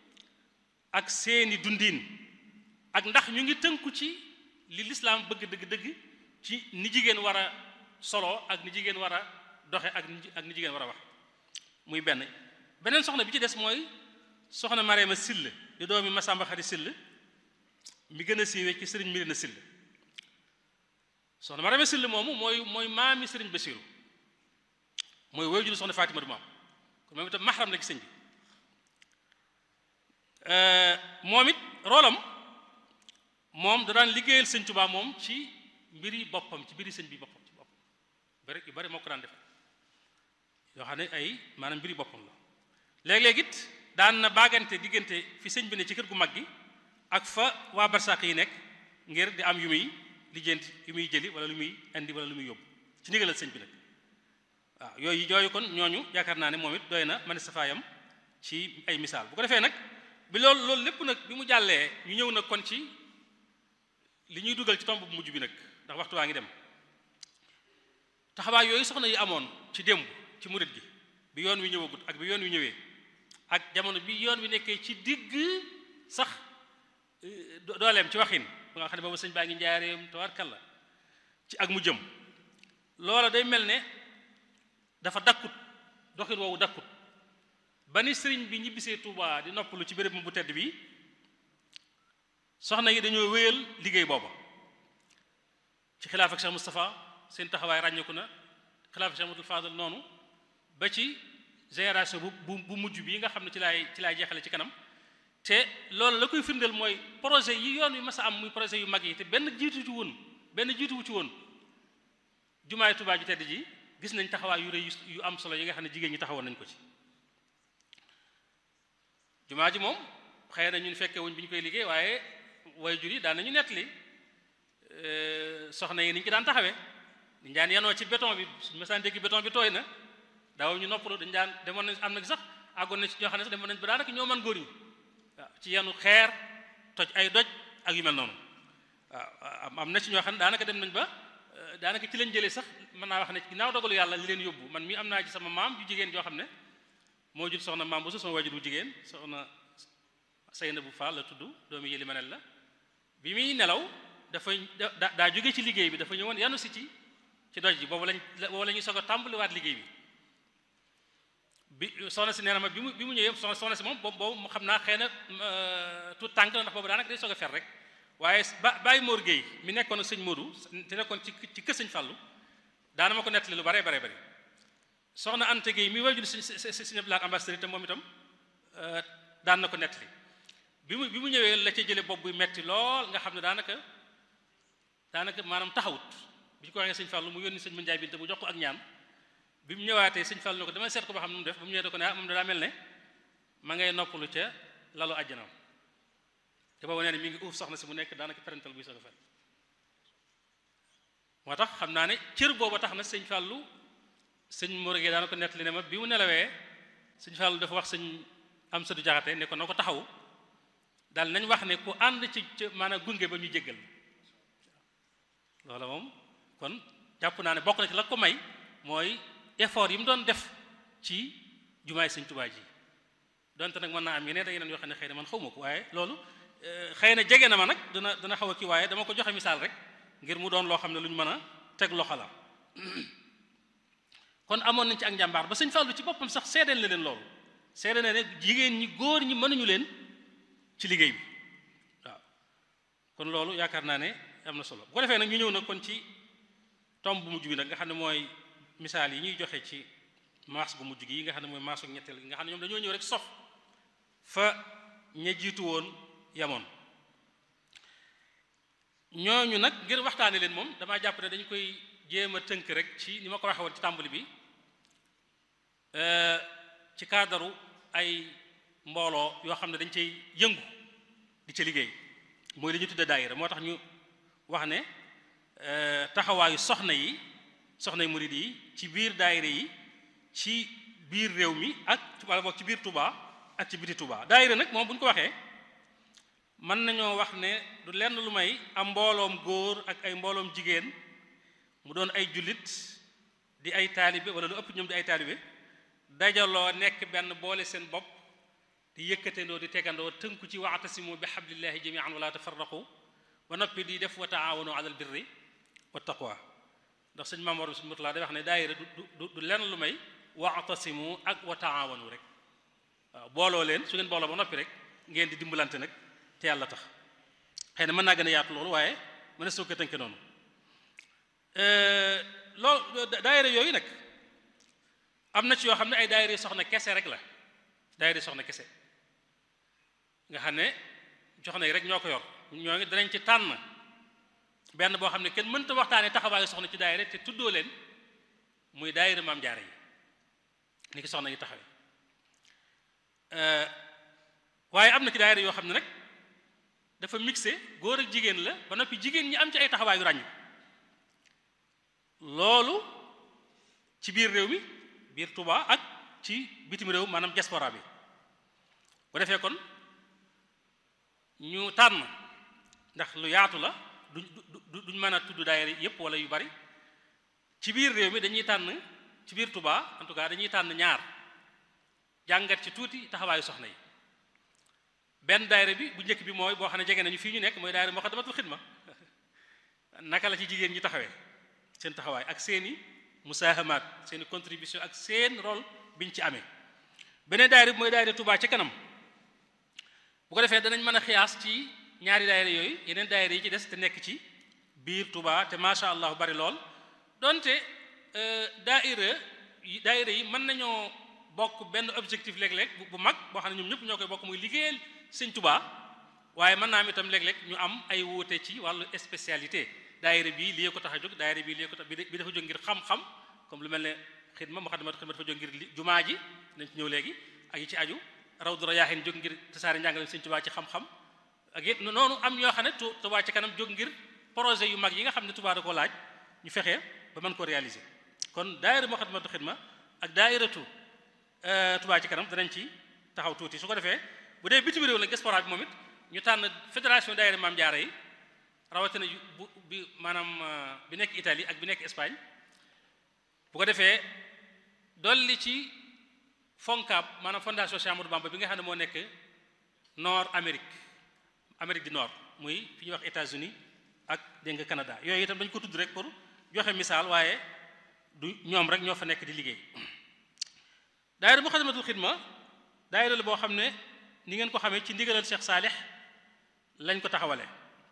ak seeni dundin ak ndax ñu ngi tënku ci li lislaam bëgg dëgg-dëgg ci ni jigéen war a solo ak ni jigéen war a doxe ak ak ni jigéen war a wax muy benn beneen soxna bi ci des mooy soxna Mareema Sill di doomi Masamba Xari Sill mi gën a siiwee ci sëriñ Mirina Sill soxna Mareema Sill moomu mooy mooy maami sëriñ Basiru mooy woy juru soxna Fatima du maam kon moom itam maxaram la ci sëñ bi moom it roolam moom da daan liggéeyal sëñ Tuubaa moom ci mbiri boppam ci mbiri sëñ bi boppam ci boppam bari yu bari moo ko daan defal yoo xam ne ay maanaam mbiri boppam la léeg-léeg it daan na baagante diggante fi sëñ bi ne ci kër gu mag gi ak fa waa barsàq yi nekk ngir di am yu muy lijjanti yu muy jëli wala lu muy indi wala lu muy yóbbu ci ndigalal sëñ bi nag waaw yooyu yooyu kon ñooñu yaakaar naa ne moom it doy na man safaayam ci ay misaal bu ko defee nag bi loolu loolu lépp nag bi mu jàllee ñu ñëw nag kon ci li ñuy dugal ci tomb bu mujj bi nag ndax waxtu waa ngi dem taxawaay yooyu soxna yi amoon ci démb ci murit gi bi yoon wi ñëwagut ak bi yoon wi ñëwee ak jamono bi yoon wi nekkee ci digg sax dooleem ci waxin ba nga xam ne boobu sëñ baa ngi njaareem tawarkalla ci ak mu jëm loola day mel ne dafa dakkut doxin woowu dakkut ba ni sëriñ bi ñibbisee Touba di noppalu ci béréb bu tedd bi soxna yi dañoo wéyal liggéey booba ci xilaaf ak Cheikh Moustapha seen taxawaay ràññeeku na xilaaf ak Cheikh Modou Fadal noonu ba ci génération bu bu bu mujj bi nga xam ne ci laay ci laay jeexale ci kanam te loolu la koy firndeel mooy projet yi yoon wi mas a am muy projet yu mag yi te benn jiitu ci woon benn jiituwu ci woon jumaay Touba ju tedd ji gis nañ taxawaay yu rëy yu am solo yi nga xam ne jigéen ñi taxawoon nañ ko ci jumaa ji moom xëy na ñun fekkee wuñ bi ñu koy liggéey waaye way jur yi daan nañu nettali soxna yi ni ñu ci daan taxawee dañ daan yanoo ci béton bi suñu masaan dégg béton bi tooy na daaw ñu noppalu dañ daan demoon nañ am na sax àggoon na ci ñoo xam ne sax demoon nañ ba daanaka ñoo man góor ñi waaw ci yanu xeer toj ay doj ak yu mel noonu waaw am na ci ñoo xam ne daanaka dem nañ ba daanaka ci lañ jëlee sax mën naa wax ne ginnaaw dogalu yàlla li leen yóbbu man mii am naa ci sama maam ju jigéen joo xam ne moo jur soxna maam bu su sama wajur bu jigéen soxna Seyna bu Fall la tudd doomu yëli manel la bi muy nelaw dafa da daa jóge ci liggéey bi dafa ñëwoon yanu si ci ci doj ji boobu lañ boobu la ñuy soog a tàmbaliwaat liggéey bi bi soxna si nee na ma bi mu bi mu ñëwee soxna soxna si moom boobu boobu mu xam naa xëy na tout tànk la ndax boobu daanaka day soog a fer rek waaye ba Baye Mor Gueye mi nekkoon ak sëñ Modou te nekkoon ci ci kër sëñ Fallou daana ma ko nettali lu bare bare bari soxna Anta Gueye mi wajur si si si si ambassadeur te moom itam daan na ko nettali bi mu bi mu ñëwee la ca jële bopp buy metti lool nga xam ne daanaka daanaka maanaam taxawut bi ñu ko waxee sëñ Fallou mu yónni sëñ Mandiaye Binta mu jox ko ak ñaan bi mu ñëwaatee sëñ Fallou ne ko dama seet ko ba xam nu mu def ba mu ñëwee da ko ne ah moom daa mel ne ma ngay noppalu ca lalu àjjanaam te boobu nee na mi ngi uuf soxna si mu nekk daanaka parental buy soog a fer moo tax xam naa ne cër booba tax na sëñ Fallou sëñ Mourgué daana ko nettali ne ma bi mu nelawee sëñ Fallou dafa wax sëñ am sadu jaxate ne ko na ko taxaw daal nañ wax ne ku ànd ci ci maanaam gunge ba ñu jéggal loola moom kon jàpp naa ne bokk na ci la ko may mooy effort yi mu doon def ci jumaay sëñ Tuubaa ji donte nag mën naa am yeneen da yeneen yoo xam ne xëy na man xawma ko waaye loolu xëy na jege na ma nag dina dina xaw a kii waaye dama ko joxe misaal rek ngir mu doon loo xam ne lu ñu mën a teg loxo la kon amoon nañ ci ak njàmbaar ba sëñ Fallu ci boppam sax seedeel na leen loolu seede na ne jigéen ñi góor ñi mënuñu leen ci liggéey bi waaw kon loolu yaakaar naa ne am na solo bu ko defee nag ñu ñëw nag kon ci tomb bu mujj bi nag nga xam ne mooy misaal yi ñuy joxe ci maas gu mujj gi yi nga xam ne mooy maasu ñetteel gi nga xam ne ñoom dañoo ñëw rek sof fa ña jiitu woon yamoon ñooñu nag ngir waxtaane leen moom damaa jàpp ne dañu koy jéem a tënk rek ci ni ma ko waxee woon ci tàmbali bi ci kaadaru ay mbooloo yoo xam ne dañ cay yëngu di ca liggéey mooy li ñu tudde daayira moo tax ñu wax ne taxawaayu soxna yi soxna yi murid yi ci biir daayira yi ci biir réew mi ak wala boog ci biir Touba ak ci biti Touba daayira nag moom bu ñu ko waxee mën nañoo wax ne du lenn lu may am mbooloom góor ak ay mbooloom jigéen mu doon ay jullit di ay taalibe wala lu ëpp ñoom di ay taalibe dajaloo nekk benn boole seen bopp di yëkkatendoo di tegandoo tënku ci wa'tasimu bi hablillahi jami'an wala tafarraqu ba noppi di def wa taawanu alal birri wa taqwa ndax sëñ Maam Mor bi suñu mutulaa day wax ne daayira du du du lenn lu may wa'tasimu ak wa taawanu rek waaw booloo leen su ngeen booloo ba noppi rek ngeen di dimbalante nag te yàlla tax xëy na mën naa gën a yaatu loolu waaye mën na soo ko tënke noonu loolu daayira yooyu nag am na ci yoo xam ne ay daayira soxna kese rek la daayira soxna kese nga xam ne soxna yi rek ñoo ko yor ñoo ngi danañ ci tànn benn boo xam ne kenn mënta waxtaanee taxawaayu soxna ci daayira te tuddoo leen muy daayira maam jaare yi ni ki soxna yi taxawee waaye am na ci daayira yoo xam ne nag dafa mixé góor ak jigéen la ba noppi jigéen ñi am ci ay taxawaayu ràññu loolu ci biir réew mi biir Touba ak ci bitim réew maanaam diaspora bi bu defee kon ñu tànn ndax lu yaatu la duñ duñ mën a tudd daayira yépp wala yu bari ci biir réew mi dañuy tànn ci biir Touba en tout cas dañuy tànn ñaar jàngat ci tuuti taxawaayu soxna yi benn daayira bi bu njëkk bi mooy boo xam ne jege nañu fii ñu nekk mooy daayira Moukhaddamatoul Khidma naka la ci jigéen ñi taxawee seen taxawaay ak seeni musaahamaat seeni contribution ak seen rôle biñ ci amee beneen daayira bi mooy daayira Touba ci kanam bu ko defee danañ mën a xiyaas ci ñaari daayira yooyu yeneen daayira yi ci des te nekk ci biir Touba te macha allah bari lool donte daayira daayira yi mën nañoo bokk benn objectif léeg-léeg bu mag boo xam ne ñoom ñëpp ñoo koy bokk muy liggéeyal sëñ Touba waaye mën naa am itam léeg-léeg ñu am ay wuute ci wàllu spécialité daayira bii lii ko tax a jóg daayira bii lii ko tax bi dafa jóg ngir xam-xam comme lu mel ne xidma Moukhaddamatoul Khidma dafa jóg ngir jumaa ji nañ ci ñëw léegi ak yi ci aju Rawdu Rayaahin jóg ngir tasaare njàngale sëñ Touba ci xam-xam ak it noonu am ñoo xam ne Touba ci kanam jóg ngir projet yu mag yi nga xam ne Touba da ko laaj ñu fexe ba mën ko réaliser kon daayira Moukhaddamatoul Khidma ak daayiratu Touba ci kanam danañ ci taxaw tuuti su ko defee bu dee bitim réew nag diaspora bi moom it ñu tànn fédération daayira Maam Jaara yi rawatina bu bi maanaam bi nekk Italie ak bi nekk Espagne bu ko defee dolli ci FONCAB maanaam fondation Cheikh Amadou Bamba bi nga xam ne moo nekk nord Amérique Amérique du Nord muy fi ñuy wax États-Unis ak dégg nga Canada yooyu itam dañu ko tudd rek pour joxe misaal waaye du ñoom rek ñoo fa nekk di liggéey daayira Moukhaddamatoul Khidma daayira la boo xam ne ni ngeen ko xamee ci ndigalal Cheikh Saalix lañ ko taxawale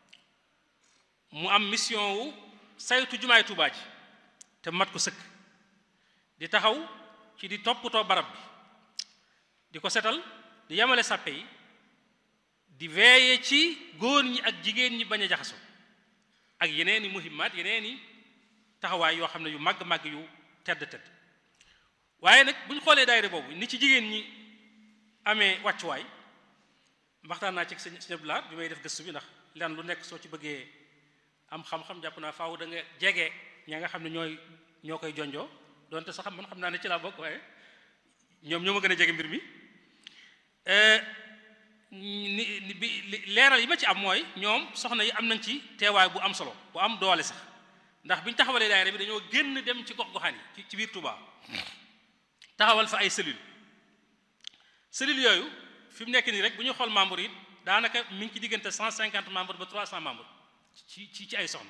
mu am mission wu saytu jumaay Tuubaa ji te mat ko sëkk di taxaw ci di toppatoo barab bi di ko setal di yamale sàppe yi di veeye ci góor ñi ak jigéen ñi bañ a jaxaso ak yeneen i muhimmaat yeneen i taxawaay yoo xam ne yu màgg-màgg yu tedd tedd waaye nag bu ñu xoolee daayira boobu ni ci jigéen ñi amee wàccuwaay waxtaan naa ci sëñ sëñ Abdou Lahad bi may def gëstu bi ndax lan lu nekk soo ci bëggee am xam-xam jàpp naa faaw da nga jege ña nga xam ne ñooy ñoo koy jonjoo donte sax man xam naa ne ci laa bokk waaye ñoom ñoo ma gën a jege mbir mi ni bi leeral yi ma ci am mooy ñoom soxna yi am nañ ci teewaay bu am solo bu am doole sax ndax bi ñu taxawalee daayira bi dañoo génn dem ci gox goxaan yi ci biir Touba taxawal fa ay cellules cellules yooyu fi mu nekk nii rek bu ñu xool membres yi daanaka mi ngi ci diggante 150 membres ba 300 membres ci ci ci ay soxna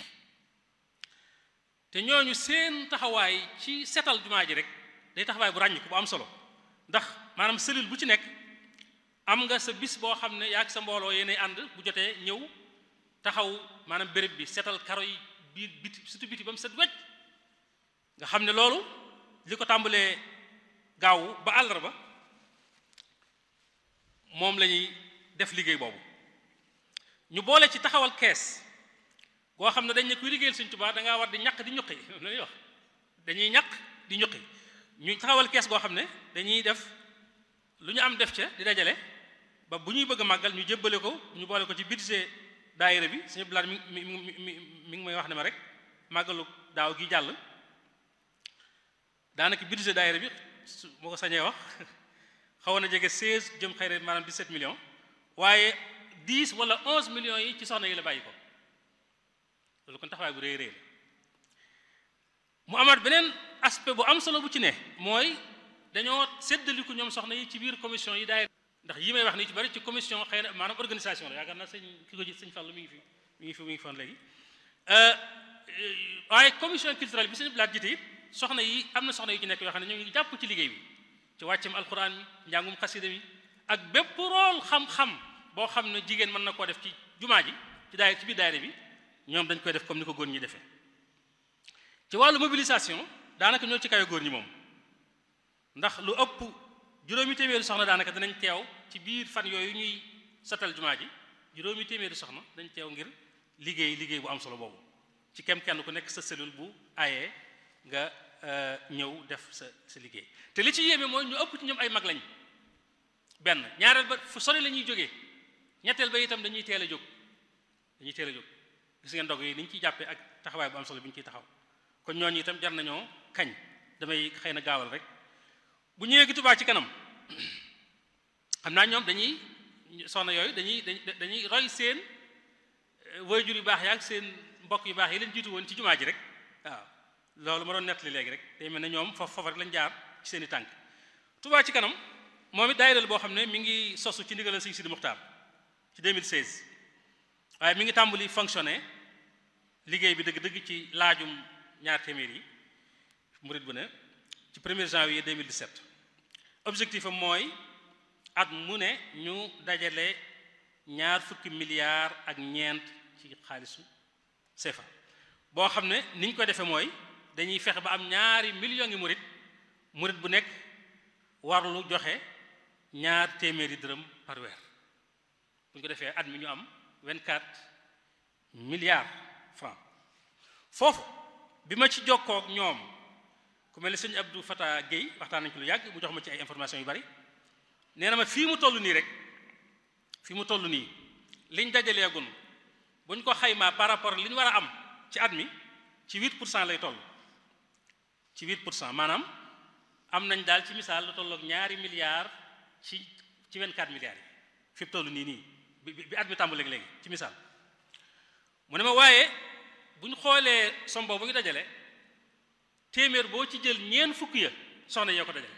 te ñooñu seen taxawaay ci setal jumaa ji rek day taxawaay bu ràññiku bu am solo ndax maanaam cellule bu ci nekk am nga sa bis boo xam ne yaa ak sa mbooloo yéenay ànd bu jotee ñëw taxaw maanaam béréb bi setal karo yi biir biti surtout biti ba mu set wecc nga xam ne loolu li ko tàmbalee gaaw ba àllarba moom la ñuy def liggéey boobu ñu boole ci taxawal kees goo xam ne dañ ne kuy liggéeyal Sëñ Tuubaa da ngaa war di ñaq di ñuqi la ñuy wax dañuy ñaq di ñuqi ñu taxawal kees goo xam ne dañuy def lu ñu am def ca di dajale ba bu ñuy bëgg a màggal ñu jébbale ko ñu boole ko ci budget daayira bi suñu bilaat mi mi mi mi mi ngi may wax ne ma rek màggalu daaw gi jàll daanaka budget daayira bi su moo ko sañee wax xawoon na jege 16 jëm xëy na maanaam 17 millions waaye 10 wala 11 millions yi ci soxna yi la bàyyi ko loolu kon taxawaay bu rëy rëy la mu amaat beneen aspect bu am solo bu ci ne mooy dañoo séddaliku ñoom soxna yi ci biir commission yi daayira ndax yi may wax nii ci bari ci commission xëy na maanaam organisation la yaakaar naa sëñ ki ko ji sëñ Fallou mi ngi fi mi ngi fi mi ngi foon léegi waaye commission culturelle bi sëñ blaat jiite it soxna yi am na soxna yu ci nekk yoo xam ne ñoo ngi jàpp ci liggéey bi ci wàccam alxuraan mi njàngum xasida mi ak bépp rôle xam-xam boo xam ne jigéen mën na koo def ci jumaa ji ci daay ci biir daayira bi ñoom dañ koy def comme ni ko góor ñi defee ci wàllu mobilisation daanaka ñoo ci kawe góor ñi moom ndax lu ëpp juróomi téeméeri soxna daanaka danañ teew ci biir fan yooyu ñuy satal jumaa ji juróomi téeméeri soxna dañ teew ngir liggéey liggéey bu am solo boobu ci kem kenn ku nekk sa cellule bu ayee nga ñëw def sa sa liggéey te li ci yéeme mooy ñu ëpp ci ñoom ay mag lañ benn ñaareel ba fu sori la ñuy jógee ñetteel ba itam dañuy teel a jóg dañuy teel a jóg gis ngeen ndog yi ni ñu ciy jàppee ak taxawaay bu am solo bi ñu ciy taxaw kon ñooñu itam jar nañoo kañ damay xëy na gaawal rek bu ñëwee gi Touba ci kanam xam naa ñoom dañuy soxna yooyu dañuy dañuy roy seen waajur yu baax yaak seen mbokk yu baax yi leen jiitu woon ci jumaa ji rek waaw loolu ma doon nettali léegi rek day mel ne ñoom foofu foofu rek lañ jaar ci seen i tànk Touba ci kanam moom it daayira boo xam ne mi ngi sosu ci ndigalal Sëñ Sidi Muxtaar ci 2016 waaye mi ngi tàmbali fonctionner liggéey bi dëgg-dëgg ci laajum ñaar téeméer yi murit bu ne ci 1er janvier 2017 objectif am mooy at mu ne ñu dajale ñaar fukki milliards ak ñeent ci xaalisu CFA boo xam ne ni ñu ko defee mooy dañuy fexe ba am ñaari millions ngi murit murit bu nekk warlu joxe ñaar téeméeri dërëm par weer bu ñu ko defee at mi ñu am 24 milliards francs foofu bi ma ci jokkoo ak ñoom ku mel ne sëñ Abdou Fata Guèye waxtaan nañu ko lu yàgg mu jox ma ci ay information yu bari nee na ma fii mu toll nii rek fii mu toll nii liñ dajaleegun bu ñu ko xaymaa par rapport li ñu war a am ci at mi ci 8 pour cent lay toll ci 8 pour cent maanaam am nañ daal ci misaal lu tolloog ñaari milliards ci ci 24 milliards yi fi mu toll nii nii bi bi at mi tàmbaleeg léegi ci misaal mu ne ma waaye bu ñu xoolee sombo bu ñu dajale téeméer boo ci jël ñeen fukk ya soxna yoo ko dajale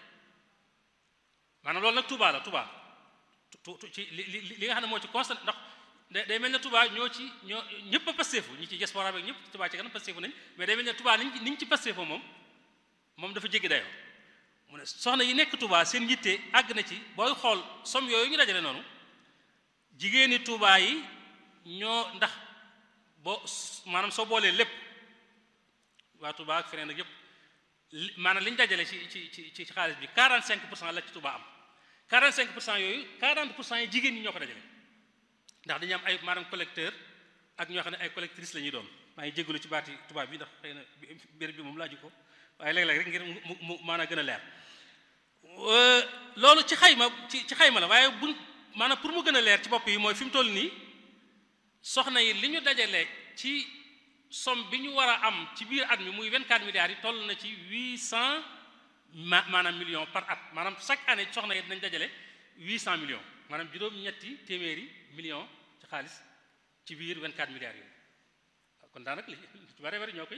maanaam loolu nag Touba la Touba ci li li nga xam ne moo ci constat ndax day mel ne Touba ñoo ci ñoo ñëpp a pasteefu ñi ci diaspora bi ñëpp Touba ci kanam pasteefu nañ mais day mel ne Touba niñ niñ ci pasteefoo moom moom dafa jéggi dayoo mu ne soxna yi nekk Touba seen yitte àgg na ci booy xool som yooyu ñu dajale noonu jigéeni Touba yi ñoo ndax boo maanaam soo boolee lépp waa Touba ak feneen ak yëpp maanaam li ñu dajale ci ci ci ci xaalis bi 45 pour cent la ci Touba am 45 pour cent yooyu 40 pour cent yi jigéen ñi ñoo ko dajale ndax dañu am ay maanaam collecteur ak ñoo xam ne ay collectrice la ñuy doon maa ngi jégalu ci baati Touba bi ndax xëy na béréb bi moom laaju ko waaye léeg-léeg rek ngir mu mu maanaam gën a leer loolu ci xayma ci ci xayma la waaye buñ maanaam pour mu gën a leer ci bopp yi mooy fi mu toll nii soxna yi li ñu dajale ci somme bi ñu war a am ci biir at mi muy 24 milliards yi toll na ci 800 ma maanaam millions par at maanaam chaque année soxna yi dinañ dajale 800 millions maanaam juróom-ñetti téeméeri millions ci xaalis ci biir 24 milliards yooyu kon daanaka li ci bare bari ñoo koy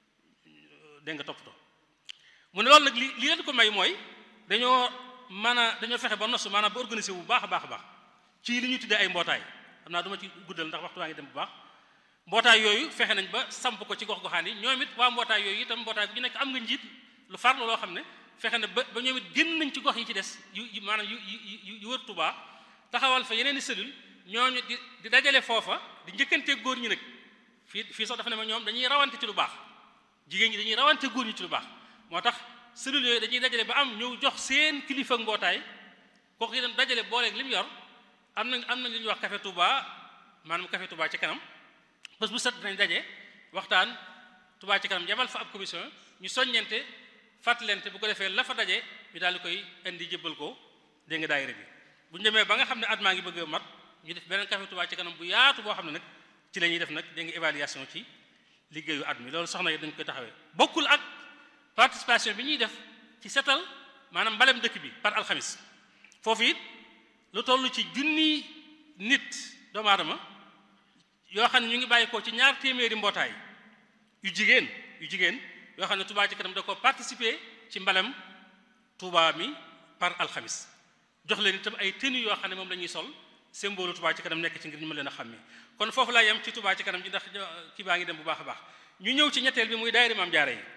dégg nga toppatoo mu ne loolu nag li li leen ko may mooy dañoo mën a dañoo fexe ba nosu maanaam ba organiser bu baax a baax a baax ci li ñuy tuddee ay mbootaay xam naa du ma ci guddal ndax waxtu waa ngi dem bu baax mbootaay yooyu fexe nañ ba samp ko ci gox-goxaan yi ñoom it waa mbootaay yooyu itam mbootaay bu ñu nekk am nga njiit lu farlu loo xam ne fexe na ba ba ñoom it génn nañ ci gox yi ci des yu maanaam yu yu yu wër Tuubaa taxawal fa yeneen i cellule ñooñu di di dajale foofa di njëkkante góor ñi nag fii fii sax dafa ne ma ñoom dañuy rawante ci lu baax jigéen ñi dañuy rawante góor ñi ci lu baax moo tax cellule yooyu dañuy dajale ba am ñëw jox seen kilifa ak mbootaay kooku itam dajale booleeg li mu yor am nañ am nañ li ñuy wax café Touba maanaam café Touba ci kanam bés bu set dinañ daje waxtaan Touba ci kanam yabal fa ab commission ñu soññente fàttalente bu ko defee la fa daje ñu daal di koy indi jébbal ko dégg nga daayira bi bu ñu demee ba nga xam ne at maa ngi bëgg a mat ñu def beneen café Touba ci kanam bu yaatu boo xam ne nag ci la ñuy def nag dégg nga évaluation ci liggéeyu at mi loolu soxna yi dañ koy taxawee bokkul ak participation bi ñuy def ci setal maanaam mbalem dëkk bi par alxamis foofu it lu toll ci junni nit doomu aadama yoo xam ne ñu ngi bàyyi ko ci ñaar téeméeri mbootaay yu jigéen yu jigéen yoo xam ne Touba ci kanam da ko participer ci mbalem Touba mi par alxamis jox leen itam ay tenues yoo xam ne moom la ñuy sol symbole Touba ci kanam nekk ci ngir ñu mën leen a xàmmee kon foofu laa yem ci Touba ci kanam ji ndax kii baa ngi dem bu baax a baax ñu ñëw ci ñetteel bi muy daayira Maam Jaara yi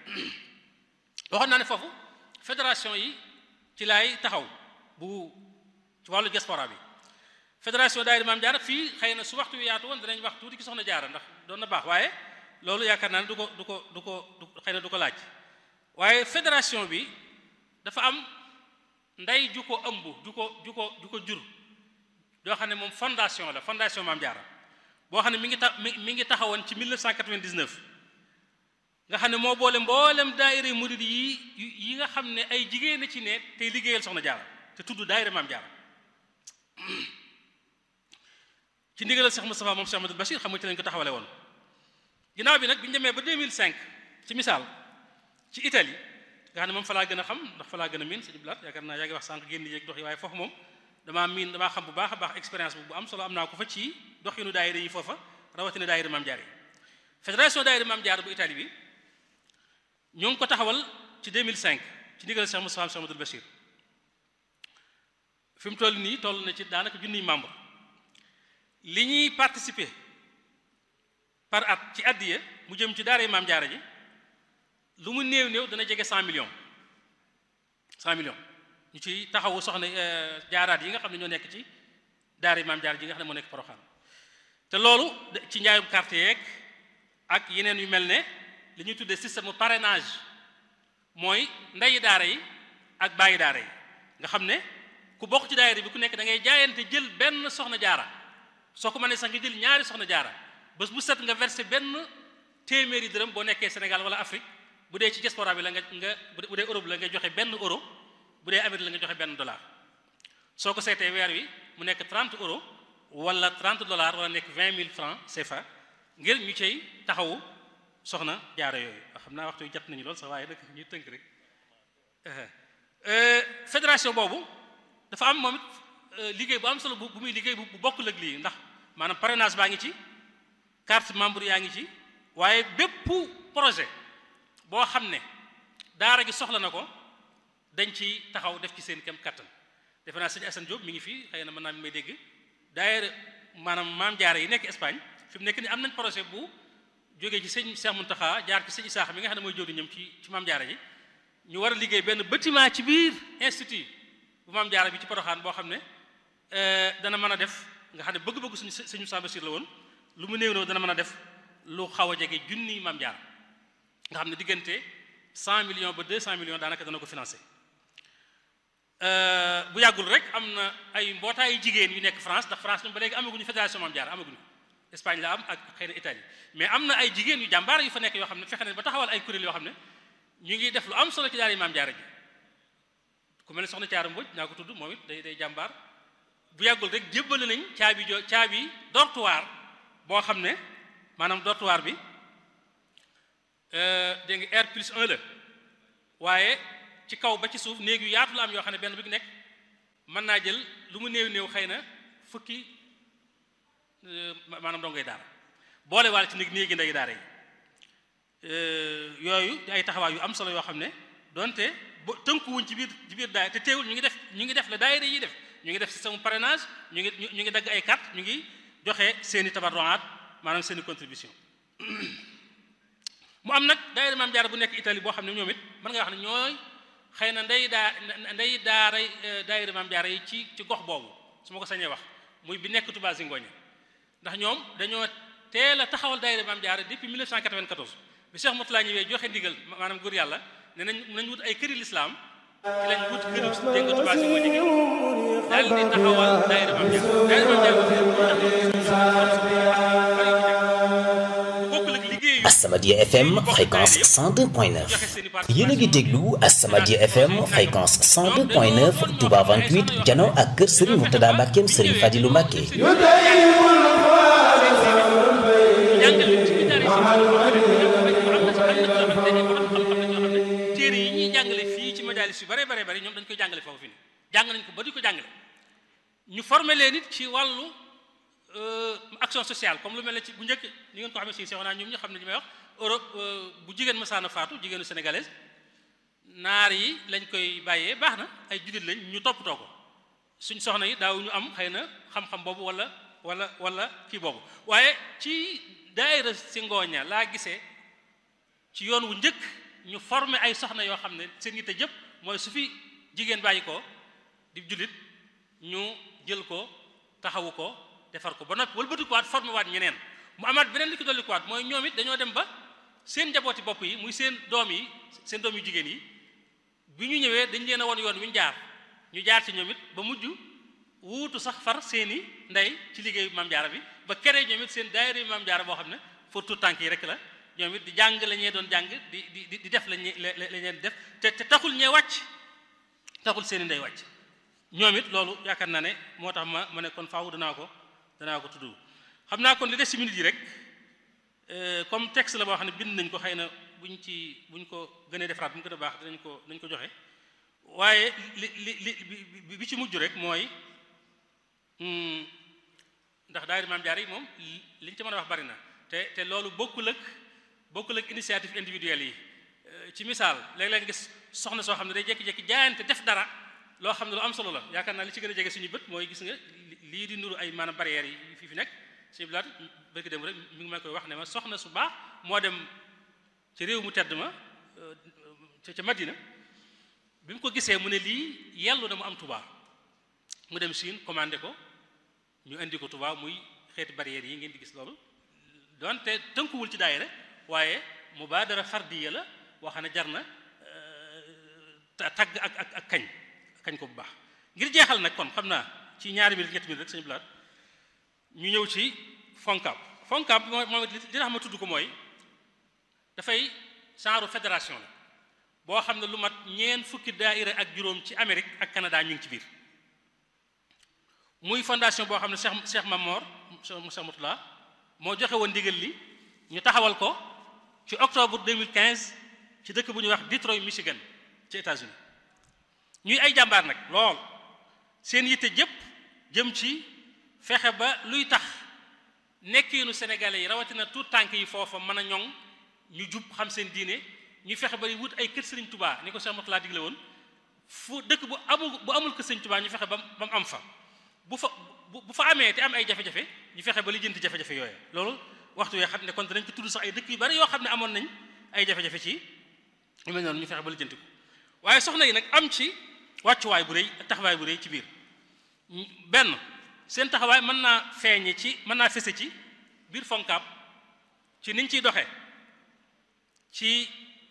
waxoon naa ne foofu fédération yi ci laay taxaw bu ci wàllu diaspora bi fédération daayira Maam Jaara fii xëy na su waxtu wi yaatu woon danañ wax tuuti ki soxna Jaara ndax doon na baax waaye loolu yaakaar naa ne du ko du ko du ko du xëy na du ko laaj waaye fédération bi dafa am ndey ju ko ëmb ju ko ju ko ju ko jur doo xam ne moom fondation la fondation Maam Jaara boo xam ne mi ngi ta mi mi ngi taxawoon ci 1999 nga xam ne moo boole mboolem daayira murid yi yi nga xam ne ay jigéen a ci ne tey liggéeyal soxna Jaara te tudd daayira Maam Jaara ci ndigalal Cheikh Moustapha moom Cheikh Amadou Bachir xam nga ci lañ ko taxawale woon ginnaaw bi nag bi ñu demee ba 2005 ci misaal ci Italie nga xam ne moom fa laa gën a xam ndax fa laa gën a miin sëñ Blaat yaakaar naa yaa ngi wax sànq génn yeeg dox yi waaye foofu moom damaa miin damaa xam bu baax a baax expérience bu am solo am naa ko fa ci doxinu daayira yi foofa rawatina daayira Maam Jaara yi fédération daayira Maam Jaara bu Italie bi ñoo ngi ko taxawal ci 2005 ci ndigalal Cheikh Moustapha Cheikh Amadou Bachir fi mu toll nii toll na ci daanaka junniy membre li ñuy participer par at ci addiya mu jëm ci daara maam jaara ji lu mu néew néew dana jege 100 millions 100 millions ñu ci taxawu soxna jaaraat yi nga xam ne ñoo nekk ci daara maam jaara ji nga xam ne moo nekk Poroxaan te loolu ci njaayum carte yeeg ak yeneen yu mel ne li ñuy tuddee système parrainage mooy ndeyi daara yi ak bàyyi daara yi nga xam ne ku bokk ci daayira bi ku nekk da ngay jaayante jël benn soxna jaara soo ko mënee sax nga jël ñaari soxna jaara bés bu set nga versé benn téeméeri dërëm boo nekkee Sénégal wala Afrique bu dee ci diaspora bi la nga nga bu dee Europe la nga joxe benn euro bu dee Amérique la nga joxe benn dollar soo ko seetee weer wi mu nekk 30 euros wala 30 dollars wala nekk 20 000 francs CFA ngir ñu cay taxawu soxna jaara yooyu xam naa waxtu yu jot nañu lool sax waaye nag ñuy tënk rek fédération boobu dafa am moom it liggéey bu am solo bu muy liggéey bu bokkul ak lii ndax maanaam parrainage baa ngi ci carte membre yaa ngi ci waaye bépp projet boo xam ne daara gi soxla na ko dañ ci taxaw def ci seen kem kattan defe naa sëñ Assane Diop mi ngi fii xëy na mën naa mi may dégg daayira maanaam maam jaara yi nekk Espagne fi mu nekk ni am nañ projet bu jógee ci sëñ Cheikh Mountakha jaar ci sëñ Isaaxa mi nga xam ne mooy jóori ñoom ci ci maam jaara ji ñu war a liggéey benn bâtiment ci biir institut bu maam jaara bi ci Poroxaan boo xam ne dana mën a def nga xam ne bëgg-bëgg suñu suñu Samba la woon lu mu néew dana mën a def lu xaw a jege junni maam jaara nga xam ne diggante 100 millions ba 200 millions daanaka dana ko financé bu yàggul rek am na ay mbootaayu jigéen yu nekk France ndax France ñoom ba léegi amaguñu fédération maam jaara amaguñu Espagne la am ak xëy na Italie mais am na ay jigéen yu jàmbaar yu fa nekk yoo xam ne fexe ne ba taxawal ay kuréel yoo xam ne ñu ngi def lu am solo ci daara maam jaara ji ku mel ne soxna Caara Mbodj naa ko tudd moom it day day jàmbaar bu yàggul rek jébbale nañ caabi jo caabi dortoir boo xam ne maanaam dortoir bi dégg nga R plus 1 la waaye ci kaw ba ci suuf néeg yu yaatu la am yoo xam ne benn bu nekk mën naa jël lu mu néew néew xëy na fukki maanaam dongoy daara boole waale ci néeg néegi ndey daara yi yooyu di ay taxawaay yu am solo yoo xam ne donte ba tënkuwuñ ci biir ci biir daay te teewul ñu ngi def ñu ngi def la daayira yi def ñu ngi def système parrainage ñu ngi ñu ngi dagg ay carte ñu ngi joxe seeni tabarruaat maanaam seeni contribution mu am nag daayira maam jaara bu nekk Italie boo xam ne ñoom it mën nga wax ne ñooy xëy na ndey daa ndey daaray daayira maam jaara yi ci ci gox boobu su ma ko sañee wax muy bi nekk Touba Zingoña ndax ñoom dañoo teel a taxawal daayira maam jaara depuis 1994 bi Cheikh Moutala ñëwee joxe ndigal maanaam góor yàlla ne nañ nañ wut ay këri lislaam ci lañ wut këri dégg nga Touba Zingoña gi daal di taxawal daayira maam jaara daayira maam jaara Asamadia FM fréquence 102.9 yéen a ngi déglu Asamadia FM fréquence 102.9 Touba 28 jano ak kër Serigne Mourtada Mbackeem Serigne Fadilou Mbacke. téere yi ñuy jàngale fii ci majalis yu bare bare bare ñoom dañ koy jàngale foofu fi ni jàng nañ ko ba di ko jàngale ñu formé leen it ci wàllu action sociale comme lu mel ne ci bu njëkk ni ngeen ko xamee si seexonaa ñoom ñu xam ne li may wax Europe bu jigéen masaana faatu jigéenu sénégalaise naar yi lañ koy bàyyee baax na ay jullit lañ ñu toppatoo ko suñ soxna yi daaw ñu am xëy na xam-xam boobu wala wala wala kii boobu waaye ci daayira si ngooña laa gisee ci yoon wu njëkk ñu formé ay soxna yoo xam ne seen yitte jëpp mooy su fi jigéen bàyyi ko di jullit ñu jël ko taxawu ko defar ko ba noppi wëlbati ko waat formé waat ñeneen mu amaat beneen li ko dolli ko waat mooy ñoom it dañoo dem ba seen njabooti bopp yi muy seen doom yi seen doom yu jigéen yi bi ñu ñëwee dañ leen a won yoon wi ñu jaar ñu jaar ci ñoom it ba mujj wuutu sax far seeni ndey ci liggéeyu maam jaara bi ba kere ñoom it seen daayira yi maam jaara boo xam ne pour tout tànk yi rek la ñoom it di jàng la ñee doon jàng di di di def lañu la ñeen def te te taxul ñee wàcc taxul seeni ndey wàcc ñoom it loolu yaakaar naa ne moo tax ma ma ne kon faaw danaa ko danaa ko tudd xam naa kon li des ci minutes yi rek comme texte la boo xam ne bind nañ ko xëy na buñ ci buñ ko gënee defaraat bu mu gën a baax dinañ ko dinañ ko joxe waaye li li li bi ci mujj rek mooy ndax daayira maam jaar yi moom liñ ci mën a wax bari na te te loolu bokkul ak bokkul ak initiative individuelle yi ci misaal léeg-léeg gis soxna soo xam ne day jékki-jékki jaayante def dara loo xam ne lu am solo la yaakaar naa li ci gën a jege suñu bët mooy gis nga lii di nuru ay maanaam barrières yi fii fi nekk suñu bilaat bërki dem rek mi ngi may koy wax ne ma soxna su baax moo dem ci réew mu tedd ma ca ca Madina bi mu ko gisee mu ne lii yellu na mu am Touba mu dem Chine commandé ko ñu indi ko Touba muy xeeti barrières yi ngeen di gis loolu donte tënkuwul ci daayira waaye mubaadara fardiya la boo xam ne jar na tagg ak ak ak kañ kañ ko bu baax ngir jeexal nag kon xam naa ci ñaari minute ñetti minute rek sañu bilaat ñu ñëw ci FONCAB FONCAB moom moom li tax ma tudd ko mooy dafay genre fédération la boo xam ne lu mat ñeen fukki daaira ak juróom ci Amérique ak Canada ñu ngi ci biir muy fondation boo xam ne Cheikh Cheikh Mamor Cheikh Moutala moo joxe woon ndigal li ñu taxawal ko ci octobre 2015 ci dëkk bu ñuy wax Detroit Michigan ci États-Unis ñuy ay jàmbaar nag lool seen yitte jëpp jëm ci fexe ba luy tax nekkiinu sénégalais yi rawatina tout tànk yi foofa mën a ñoŋ ñu jub xam seen diine ñu fexe ba wut ay kër Sëriñ Tubaa ni ko Cheikh Moutala digle woon fu dëkk bu amul bu amul kër Sëriñ Tubaa ñu fexe ba ba mu am fa bu fa bu fa amee te am ay jafe-jafe ñu fexe ba lijjanti jafe-jafe yooyu loolu waxtu yoo xam ne kon danañ ko tudd sax ay dëkk yu bari yoo xam ne amoon nañ ay jafe-jafe ci yu mel noonu ñu fexe ba lijjanti ko waaye soxna yi nag am ci wàccuwaay bu rëy taxawaay bu rëy ci biir benn seen taxawaay mën naa feeñe ci mën naa fese ci biir FONCAB ci niñ ciy doxee ci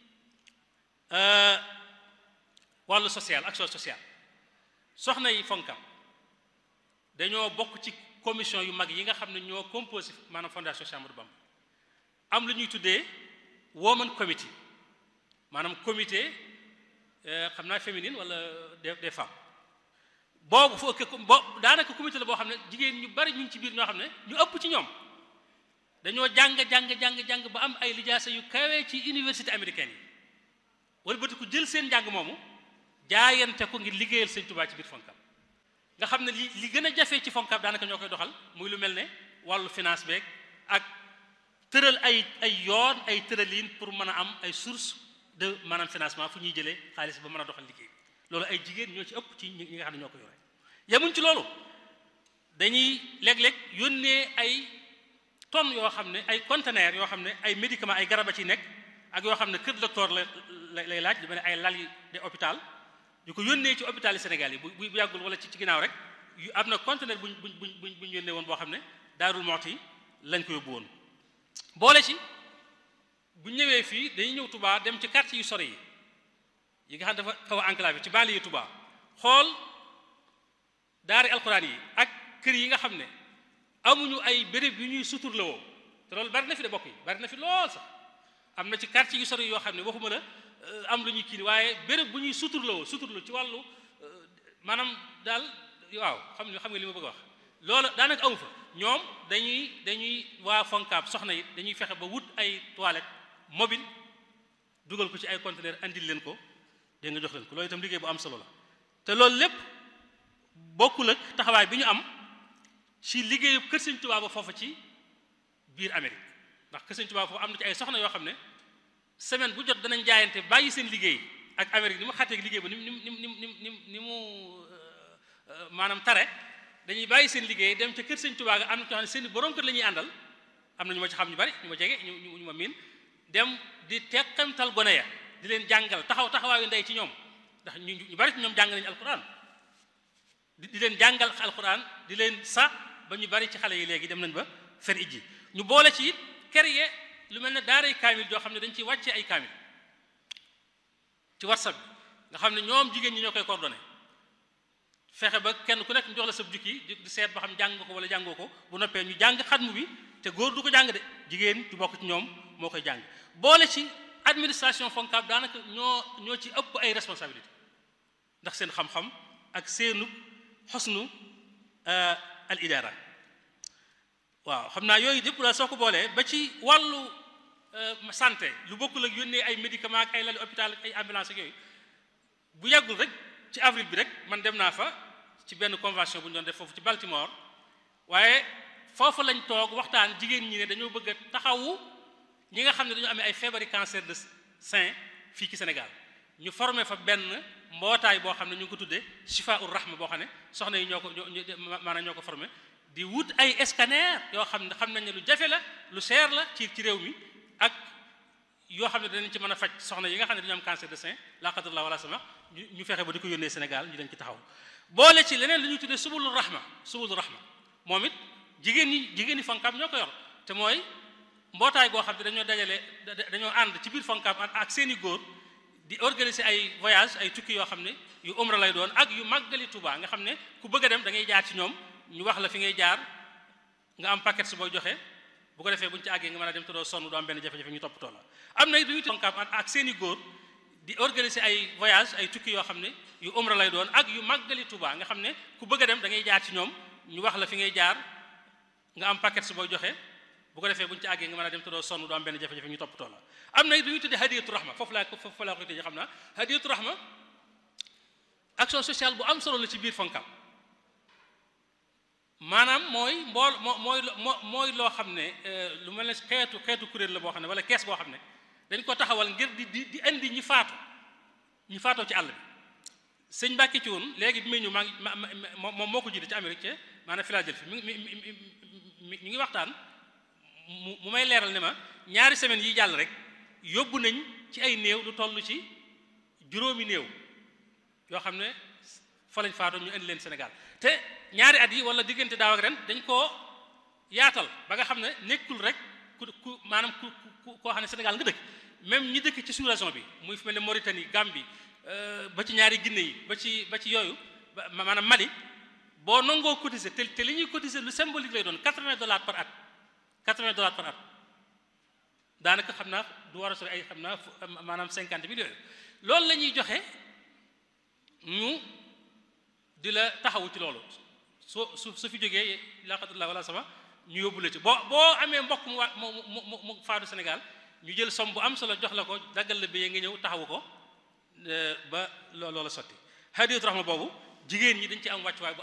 wàllu social action sociale soxna yi FONCAB dañoo bokk ci commission yu mag yi nga xam ne ñoo composé maanaam fondation Cheikh Ahmadou Bamba am lu ñuy tuddee woman committee maanaam comité xam naa féminine wala des des femmes boobu foo bo daanaka comité la boo xam ne jigéen ñu bari ñu ngi ci biir ñoo xam ne ñu ëpp ci ñoom dañoo jàng jàng jàng jàng ba am ay lijaasa yu kawee ci université américaine yi wala bëti ku jël seen njàng moomu jaayante ko ngir liggéeyal sëñ Tuubaa ci biir fonkab nga xam ne li li gën a jafee ci fonkab daanaka ñoo koy doxal muy lu mel ne wàllu finance beeg ak tëral ay ay yoon ay tëraliin pour mën a am ay source de maanaam financement fu ñuy jëlee xaalis ba mën a doxal liggéey loolu ay jigéen ñoo ci ëpp ci ñi nga xam ne ñoo ko yore yemuñ ci loolu dañuy léeg-léeg yónnee ay tonnes yoo xam ne ay conteneurs yoo xam ne ay médicaments ay garab a ci nekk ak yoo xam ne kër docteur la lay laaj lu mel ne ay lal yi de hôpital yu ko yónnee ci hôpital yi Sénégal yi bu bu yàggul wala ci ci ginnaaw rek yu am na conteneur buñ buñ buñ buñ yónnee woon boo xam ne Daarul Muxti lañ ko yóbbu woon boole ci bu ñëwee fii dañuy ñëw Touba dem ci quartier yu sori yi yi nga xam dafa xaw a enclavé ci banlieue Touba xool daari alxuraan yi ak kër yi nga xam ne amuñu ay béréb yu ñuy suturla woo te loolu bari na fi de bokk yi bari na fi lool sax am na ci quartier yu sori yoo xam ne waxuma la am lu ñuy kii waaye béréb bu ñuy suturla woo suturla ci wàllu maanaam daal waaw xam nga xam nga li ma bëgg a wax loolu daanaka amu fa ñoom dañuy dañuy waa Foncab soxna yi dañuy fexe ba wut ay toilette mobile dugal ko ci ay conteneur andil leen ko dégg nga jox leen ko loolu itam liggéey bu am solo la te loolu lépp bokkul ak taxawaay bi ñu am ci liggéeyu kër Sëñ Tuubaa ba foofu ci biir Amérique ndax kër Sëñ Tuubaa foofu am na ci ay soxna yoo xam ne semaine bu jot danañ jaayante bàyyi seen liggéey ak Amérique ni mu xàttee liggéey ba ni mu ni mu ni mu ni mu ni mu maanaam tare dañuy bàyyi seen liggéey dem ca kër Sëñ Tuubaa ga am na ñoo xam ne seen borom kër la ñuy àndal am na ñu ma ci xam ñu bari ñu ma jege ñu ñu ma miin dem di teqamtal gone ya di leen jàngal taxaw taxawaayu ndey ci ñoom ndax ñu ñu bari ci ñoom jàng nañu alquran di leen jàngal alquran di leen sa ba ñu bari ci xale yi léegi dem nañ ba fer ijji ñu boole ci it créer lu mel ne daaray kaamil joo xam ne dañ ciy wàccee ay kaamil ci whatsapp bi nga xam ne ñoom jigéen ñi ñoo koy coordonné fexe ba kenn ku nekk ñu jox la sa jukki di seet ba xam jàng ko wala jàngoo ko bu noppee ñu jàng xatmu bi te góor du ko jàng de jigéen du bokk ci ñoom moo koy jàng boole ci administration Foncab daanaka ñoo ñoo ci ëpp ay responsabilité ndax seen xam-xam ak seenu xosnu al idara waaw xam naa yooyu yëpp daal soo ko boolee ba ci wàllu santé lu bokkul ak yónnee ay médicaments ak ay lali hôpital ak ay ambulance ak yooyu bu yàggul rek ci avril bi rek man dem naa fa ci benn convention bu ñu doon def foofu ci Baltimore waaye foofu lañ toog waxtaan jigéen ñi ne dañoo bëgg a taxawu ñi nga xam ne dañoo amee ay feebari cancer de sein fii ci Sénégal ñu formé fa benn mbootaay boo xam ne ñu ngi ko tuddee Chifa ur Rahma boo xam ne soxna yi ñoo ko maanaam ñoo ko formé di wut ay scanner yoo xam ne xam nañ ne lu jafe la lu seer la ci ci réew mi ak yoo xam ne danañ ci mën a faj soxna yi nga xam ne dañoo am cancer de sein la qadarallah wala sama ñu fexe ba di ko yónnee Sénégal ñu leen ci taxaw boole ci leneen lu ñuy tuddee subulu rahma subulu rahma moom it jigéen ñi jigéen ñi Foncab ñoo ko yor te mooy mbootaay goo xam ne dañoo dajale dañoo ànd ci biir Foncab ak seeni góor di organiser ay voyage ay tukki yoo xam ne yu umra lay doon ak yu màggali Touba nga xam ne ku bëgg a dem da ngay jaar ci ñoom ñu wax la fi ngay jaar nga am paquet su booy joxe bu ko defee bu ñu ci àggee nga mën a dem te doo sonn doo am benn jafe-jafe ñu toppatoo la am na it lu ñuy Foncab ak seeni góor di organiser ay voyage ay tukki yoo xam ne yu umra lay doon ak yu màggali Touba nga xam ne ku bëgg a dem da ngay jaar ci ñoom ñu wax la fi ngay jaar nga am paquet su booy joxe bu ko defee bu ñu ci àggee nga mën a dem te doo sonn doo am benn jafe-jafe ñu toppatoo la am na it lu ñuy tuddee hadiyatu rahma foofu laa foofu laa koy tëjee xam naa hadiyatu rahma action sociale bu am solo la ci biir Foncab maanaam mooy mbool moo mooy moo mooy loo xam ne lu mel ne xeetu xeetu kuréel la boo xam ne wala kees boo xam ne dañ ko taxawal ngir di di di indi ñi faatu ñi faatoo ci àll bi sëñ Mbàkke ci woon léegi bi muy ñëw maa ngi moom moo ko jiite ci Amérique ca maanaam Philadelphie mi mi mi mi ngi waxtaan mu mu may leeral ne ma ñaari semaines yi jàll rek yóbbu nañ ci ay néew lu toll ci juróomi néew yoo xam ne fa lañ faatoo ñu indi leen Sénégal te ñaari at yi wala diggante daaw ak ren dañ koo yaatal ba nga xam ne nekkul rek ku ku maanaam ku ku koo xam ne Sénégal nga dëkk même ñi dëkk ci sous-région bi muy fi mel ne Mauritanie Gambie ba ci ñaari Guinée yi ba ci ba ci yooyu maanaam Mali boo nangoo cotiser te te li ñuy cotiser lu symbolique lay doon 80 dollars par at 80 dollars par at daanaka xam naa du war a sori ay xam naa maanaam 50 mille yooyu loolu la ñuy joxe ñu di la taxawu ci loolu soo su su fi jógee laqatullah wala sama ñu yóbbu la ci boo boo amee mbokk mu wa mu mu mu faatu Sénégal ñu jël somme bu am solo jox la ko daggal la bi nga ñëw taxawu ko ba loo loola sotti hadiyatu rahma boobu jigéen ñi dañ ci am wàccuwaay bu